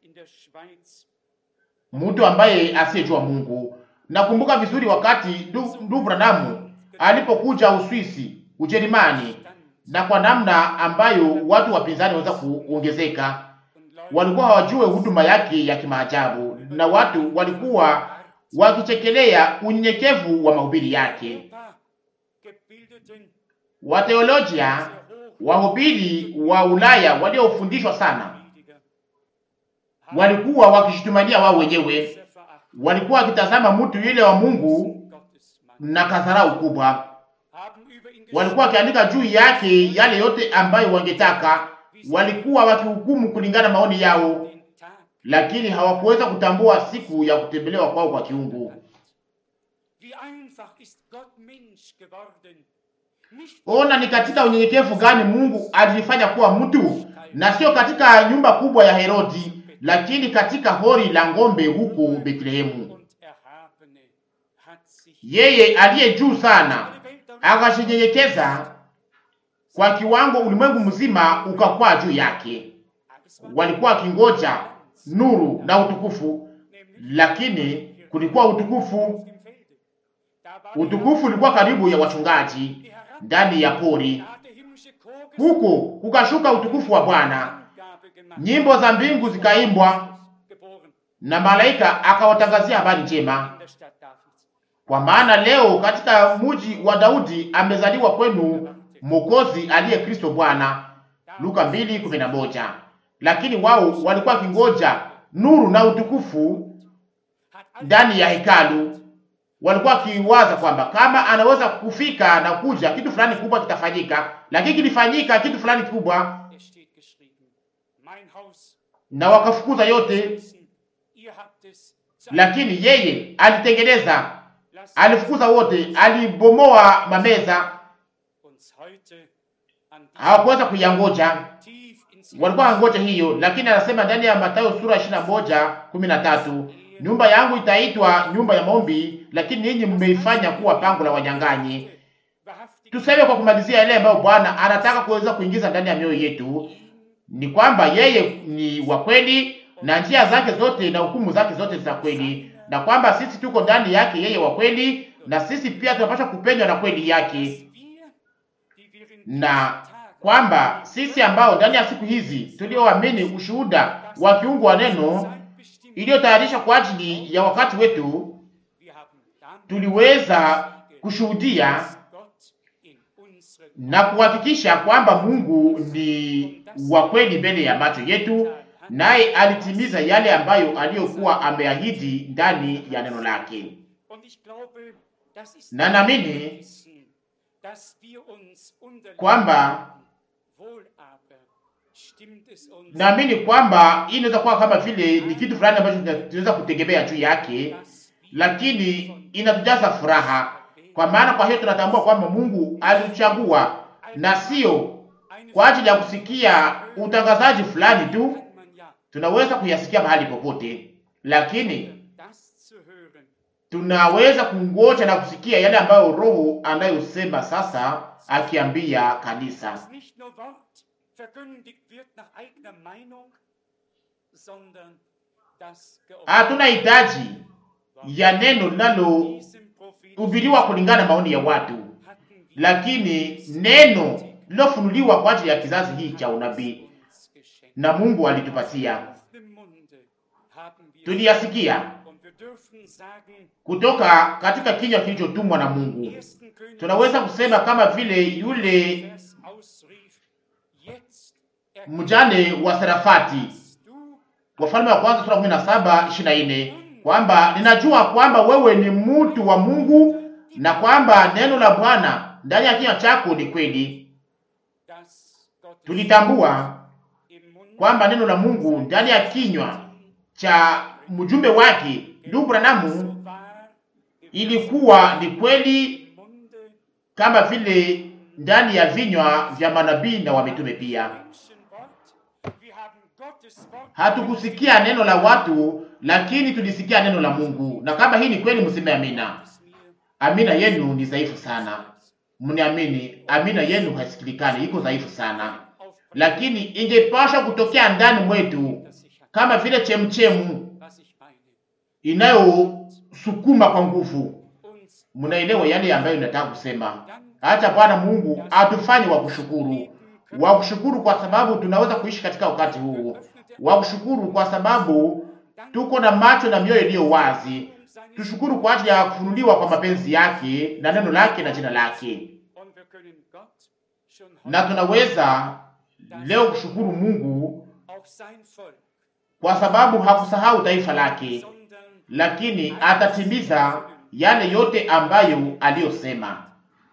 Mtu ambaye asiyejua Mungu. Nakumbuka vizuri wakati ndugu Branamu alipokuja Uswisi, Ujerumani, na kwa namna ambayo watu wapinzani waweza kuongezeka, walikuwa hawajue huduma yake ya kimaajabu, na watu walikuwa wakichekelea unyenyekevu wa mahubiri yake. Wateolojia, wahubiri wa Ulaya waliofundishwa sana, walikuwa wakishitumania wao wenyewe, walikuwa wakitazama mtu yule wa Mungu na kadharau kubwa. Walikuwa wakiandika juu yake yale yote ambayo wangetaka, walikuwa wakihukumu kulingana maoni yao, lakini hawakuweza kutambua siku ya kutembelewa kwao kwa kiungu. Ona ni katika unyenyekevu gani Mungu alifanya kuwa mtu, na sio katika nyumba kubwa ya Herodi, lakini katika hori la ng'ombe huko Betlehemu. Yeye aliye juu sana akashinyenyekeza kwa kiwango, ulimwengu mzima ukakwaa juu yake. Walikuwa wakingoja nuru na utukufu, lakini kulikuwa utukufu. Utukufu ulikuwa karibu ya wachungaji ndani ya pori, huko kukashuka utukufu wa Bwana. Nyimbo za mbingu zikaimbwa na malaika akawatangazia habari njema, kwa maana leo katika mji wa Daudi amezaliwa kwenu Mwokozi aliye Kristo Bwana. Luka 2:11. Lakini wao walikuwa wakingoja nuru na utukufu ndani ya hekalu. Walikuwa wakiwaza kwamba kama anaweza kufika na kuja, kitu fulani kubwa kitafanyika, lakini kilifanyika kitu fulani kikubwa, na wakafukuza yote. Lakini yeye alitengeneza, alifukuza wote, alibomoa mameza, hawakuweza kuyangoja walikuwa wangoja hiyo, lakini anasema ndani ya Mathayo sura 21 13, nyumba yangu itaitwa nyumba ya maombi, lakini ninyi mmeifanya kuwa pango la wanyang'anyi. Tuseme kwa kumalizia, yale ambayo Bwana anataka kuweza kuingiza ndani ya mioyo yetu ni kwamba yeye ni wa kweli na njia zake zote na hukumu zake zote za kweli, na kwamba sisi tuko ndani yake yeye wa kweli, na sisi pia tunapaswa kupenywa na kweli yake na kwamba sisi ambao ndani ya siku hizi tulioamini ushuhuda wa kiungu wa neno iliyotayarishwa kwa ajili ya wakati wetu, tuliweza kushuhudia na kuhakikisha kwamba Mungu ni wa kweli mbele ya macho yetu, naye alitimiza yale ambayo aliyokuwa ameahidi ndani ya neno lake, na naamini kwamba naamini kwamba hii inaweza kuwa kama vile ni kitu fulani ambacho tunaweza kutegemea juu yake, lakini inatujaza furaha, kwa maana kwa hiyo tunatambua kwamba Mungu alichagua na sio kwa ajili ya kusikia utangazaji fulani tu. Tunaweza kuyasikia mahali popote, lakini tunaweza kungoja na kusikia yale ambayo Roho anayosema sasa, akiambia kanisa. dass nicht nur Wort verkündigt wird nach eigener Meinung, sondern das Hatuna hitaji ya neno linalohubiriwa kulingana na maoni ya watu, lakini neno lilofunuliwa kwa ajili ya kizazi hii cha unabii na Mungu alitupatia, tuliyasikia kutoka katika kinywa kilichotumwa na Mungu. Tunaweza kusema kama vile yule mjane wa Sarafati, Wafalme wa kwanza sura 17 24, kwamba ninajua kwamba wewe ni mtu wa Mungu na kwamba neno la Bwana ndani ya kinywa chako ni kweli. Tulitambua kwamba neno la Mungu ndani ya kinywa cha mjumbe wake ndugu Branamu ilikuwa ni kweli kama vile ndani ya vinywa vya manabii na wamitume pia. Hatukusikia neno la watu, lakini tulisikia neno la Mungu, na kama hii ni kweli, mseme amina. Amina yenu ni dhaifu sana, mniamini. Amina yenu haisikilikani, iko dhaifu sana, lakini ingepasha kutokea ndani mwetu kama vile chemchemu inayosukuma kwa nguvu. Mnaelewa yale ambayo nataka kusema. Acha Bwana Mungu atufanye wa kushukuru, wa kushukuru kwa sababu tunaweza kuishi katika wakati huu, wa kushukuru kwa sababu tuko na macho na mioyo iliyo wazi. Tushukuru kwa ajili ya kufunuliwa kwa mapenzi yake na neno lake na jina lake, na tunaweza leo kushukuru Mungu kwa sababu hakusahau taifa lake, lakini atatimiza yale yote ambayo aliyosema,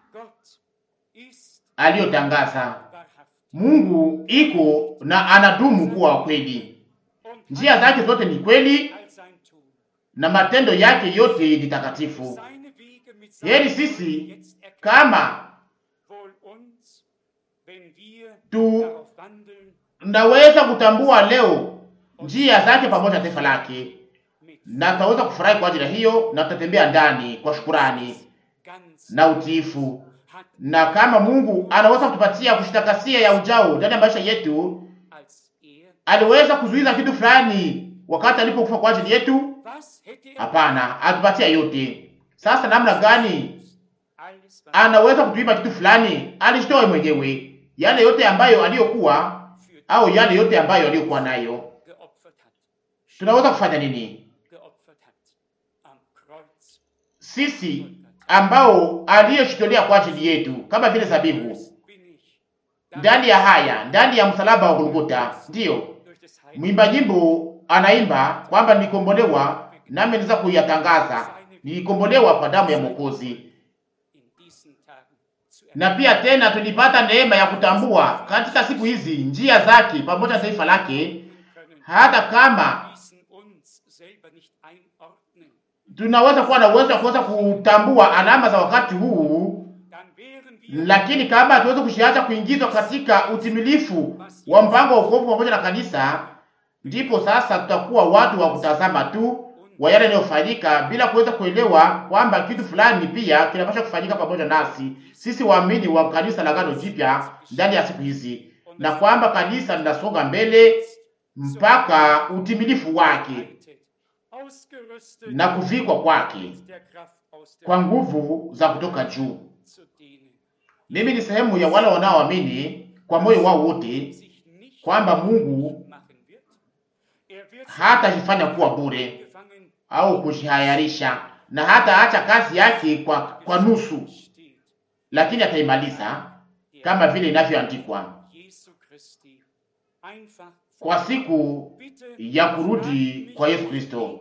aliyotangaza. Mungu iko na anadumu kuwa wa kweli, njia zake zote ni kweli na matendo yake yote ni takatifu. Heri sisi kama tunaweza kutambua leo njia zake pamoja na taifa lake, na tutaweza kufurahi kwa ajili ya hiyo, na tutatembea ndani kwa shukurani na utiifu. Na kama Mungu anaweza kutupatia kushitakasia ya ujao ndani ya maisha yetu, aliweza kuzuiza kitu fulani wakati alipokufa kwa ajili yetu? Hapana, atupatia yote. Sasa namna gani anaweza kutuipa kitu fulani? Alishitoa mwenyewe yale yote ambayo aliyokuwa au yale yote ambayo aliyokuwa nayo. Tunaweza kufanya nini sisi ambao aliyeshitolea kwa ajili yetu kama vile zabibu ndani ya haya, ndani ya msalaba wa Golgotha? Ndiyo mwimba nyimbo anaimba kwamba nilikombolewa, nami naweza kuyatangaza, nilikombolewa kwa damu ya Mwokozi. Na pia tena tulipata neema ya kutambua katika siku hizi njia zake pamoja na taifa lake, hata kama tunaweza kuwa na uwezo wa kuweza kutambua alama za wakati huu, lakini kama hatuwezi kushiacha kuingizwa katika utimilifu wa mpango wa wokovu pamoja na kanisa, ndipo sasa tutakuwa watu wa kutazama tu wa yale yanayofanyika bila kuweza kuelewa kwamba kitu fulani pia kinapaswa kufanyika pamoja nasi sisi waamini wa kanisa la Agano Jipya ndani ya siku hizi, na kwamba kanisa linasonga mbele mpaka utimilifu wake na kuvikwa kwake kwa nguvu za kutoka juu. Mimi ni sehemu ya wale wanaoamini kwa moyo wao wote kwamba Mungu hata ifanya kuwa bure au kujihayarisha na hata acha kazi yake kwa, kwa nusu, lakini ataimaliza kama vile inavyoandikwa kwa siku ya kurudi kwa Yesu Kristo.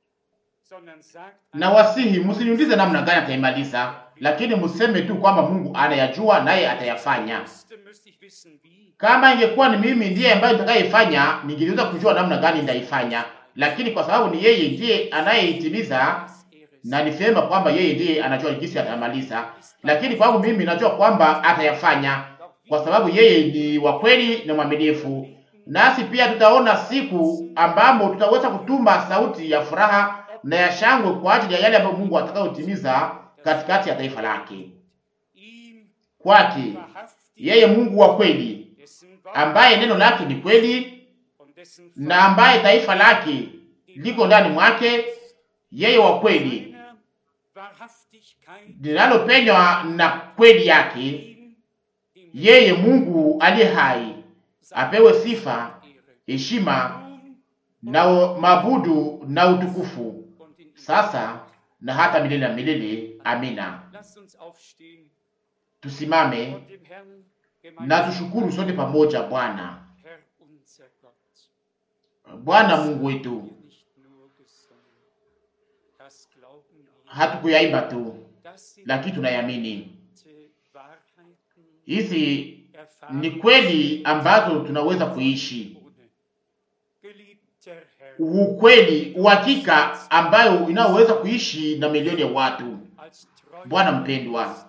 Na wasihi msiniulize namna gani ataimaliza, lakini mseme tu kwamba Mungu anayajua naye atayafanya. Kama ingekuwa ni mimi ndiye ambaye nitakayefanya, ningeweza kujua namna gani nitaifanya, lakini kwa sababu ni yeye ndiye anayeitimiza, na nisema kwamba yeye ndiye anajua jinsi atamaliza, lakini kwangu mimi najua kwamba atayafanya, kwa sababu yeye ni wa kweli na mwaminifu. Nasi pia tutaona siku ambamo tutaweza kutuma sauti ya furaha na ya shangwe kwa ajili ya yale ambayo Mungu atakayotimiza katikati ya taifa lake. ihm Kwake wahrhaftig, yeye Mungu wa kweli, dessen Wort ambaye neno lake ni kweli und dessen na ambaye taifa lake liko ndani mwake, yeye wa kweli seiner Wahrhaftigkeit linalopenywa na kweli yake, ihm, dem yeye Mungu aliye hai apewe sifa, Ehre, heshima Ruhm na u- mabudu na utukufu und in sasa na hata milele na milele. Amina. Lasst uns aufstehen Tusimame und dem Herrn na gemeinsam tushukuru sote pamoja Bwana. Herr unser Gott. Bwana Mungu wetu, Wir nicht nur gesungen, das glauben wir, hatukuyaimba tu, das sind lakini tunayamini. echte Wahrheiten, Hizi erfahren ni kweli ambazo tunaweza kuishi, ohne. Geliebter Herr, ukweli, uhakika ambayo inayoweza kuishi na milioni ya watu. als treuer Bwana mpendwa, Priester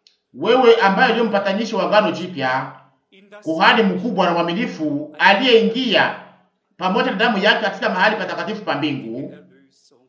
Wewe ambaye ndiyo mpatanishi wa agano jipya, in das kuhani mkubwa na mwaminifu, aliyeingia pamoja na damu yake katika mahali patakatifu pa mbingu, Erlösung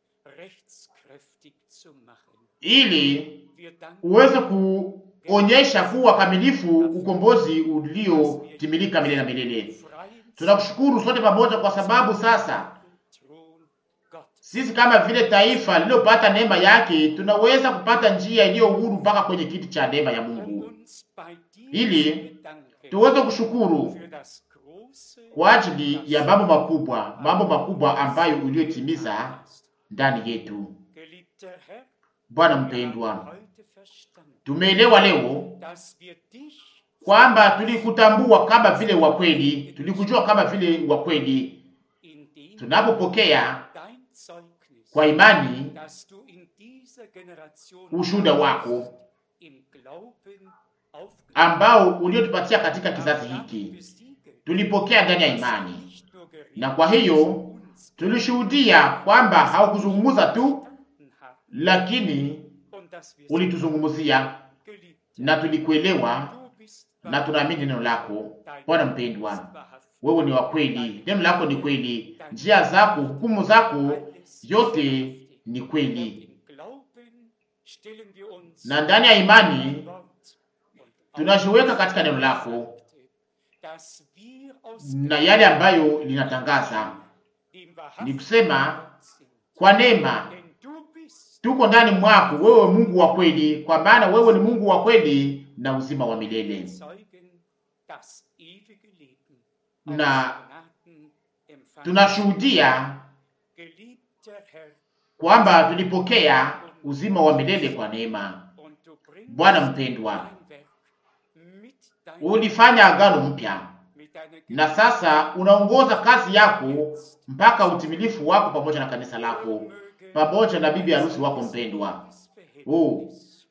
rechtskräftig zu machen. ili Wir danken uweze kuonyesha kuwa kamilifu ukombozi uliotimilika milele na milele. frei Tunakushukuru sote pamoja kwa sababu sasa Thron Gottes. sisi kama vile taifa lililopata neema yake tunaweza kupata njia iliyo huru mpaka kwenye kiti cha neema ya Um Mungu, uns bei Ili diesem Gedanken tuweze kushukuru für das große kwa ajili ya mambo makubwa, mambo makubwa ambayo uliyotimiza ndani yetu. Geliebter Herr, Bwana wir haben mpendwa, heute verstanden, tumeelewa leo dass wir dich kwamba tulikutambua kama vile wa kweli, tulikujua kama vile wa kweli indem tunapopokea dein Zeugnis, kwa imani dass du in dieser Generation ushuhuda wako im Glauben aufgenommen ambao uliotupatia katika kizazi hast, hiki, besiegelt, tulipokea ndani ya dass du imani, nicht nur geredet na kwa hiyo zu uns tulishuhudia kwamba haukuzungumza tu, verstanden haben lakini und dass wir ulituzungumzia geliebt na tulikuelewa Du bist na tunaamini neno lako. Dein Bwana Wort mpendwa, ist wahrhaftig. wewe ni wa kweli, neno lako ni kweli, njia zako, hukumu zako Alles yote ist wahrhaftig. ni Und kweli, im Glauben stellen wir uns na ndani ya imani dein Wort und tunajiweka katika neno lako sagte, dass wir aus na yale ambayo linatangaza dem ni wahrhaftigen kusema Gott sind. kwa neema Denn du bist tuko ndani mwako, wewe Mungu wa kweli, kwa maana wewe ni Mungu wa kweli na uzima wa milele. Zeugen das ewige Leben Na aus Gnaden empfangen. Tunashuhudia Geliebter Herr, kwamba tulipokea uzima wa milele kwa neema. und du bringst Bwana mpendwa, dein Werk mit deiner, ulifanya agano mpya mit deiner na sasa unaongoza kazi yako mpaka utimilifu wako pamoja na kanisa lako pamoja na bibi harusi wako mpendwa. Oh,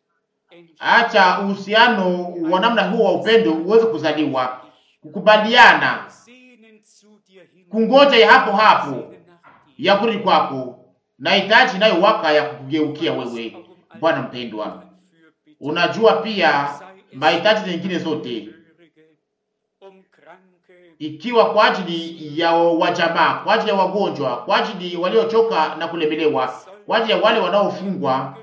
acha uhusiano wa namna huo wa upendo uweze kuzaliwa, kukubaliana, kungoja ya hapo hapo ya kurudi kwako na hitaji inayowaka ya kukugeukia wewe. Bwana mpendwa, unajua pia mahitaji zingine zote, ikiwa kwa ajili ya wajamaa, kwa ajili ya wagonjwa, kwa ajili waliochoka na kulemelewa, kwa ajili ya wale wanaofungwa,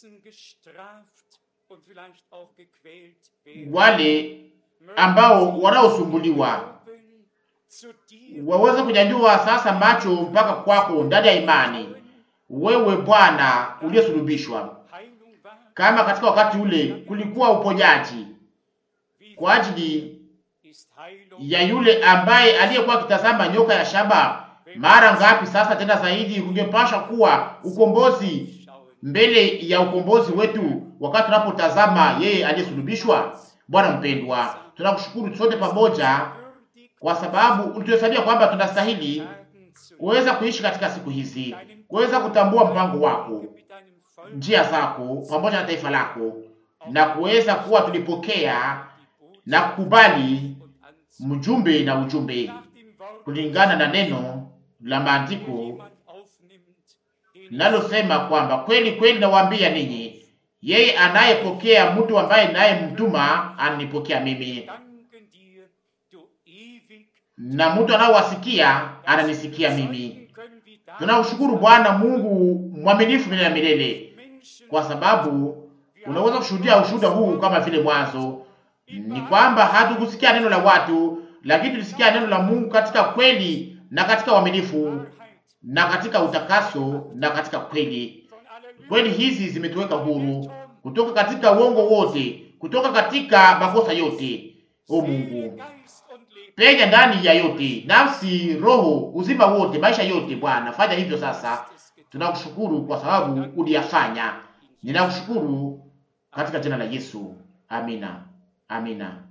wale ambao wanaosumbuliwa waweze kunyanyua sasa macho mpaka kwako ndani ya imani, wewe Bwana uliyesulubishwa. Kama katika wakati ule kulikuwa uponyaji kwa ajili ya yule ambaye aliyekuwa akitazama nyoka ya shaba, mara ngapi sasa tena zaidi kungepasha kuwa ukombozi mbele ya ukombozi wetu wakati tunapotazama yeye aliyesulubishwa. Bwana mpendwa, tunakushukuru sote pamoja kwa sababu ulituhesabia kwamba tunastahili kuweza kuishi katika siku hizi, kuweza kutambua mpango wako, njia zako pamoja na taifa lako, na kuweza kuwa tulipokea na kukubali mjumbe na ujumbe kulingana na neno la maandiko linalosema kwamba kweli kweli nawaambia ninyi, yeye anayepokea mtu ambaye naye mtuma ananipokea mimi, na mtu anayewasikia ananisikia mimi. Tunaushukuru Bwana Mungu mwaminifu milele na milele, Menschen kwa sababu unaweza kushuhudia ushuhuda huu kama vile mwanzo, ni kwamba hatukusikia neno la watu, lakini tulisikia neno la Mungu katika kweli na katika uaminifu Wahrheit na katika utakaso na katika kweli. von aller Lüge Kweli hizi zimetuweka huru kutoka katika uongo wote, kutoka katika makosa yote. O Mungu, Geist und Leben. penya ndani ya yote, nafsi, roho, uzima wote, maisha yote. Bwana, fanya hivyo sasa. Tunakushukuru kwa sababu uliyafanya. Ninakushukuru katika jina la Yesu. Amina, amina.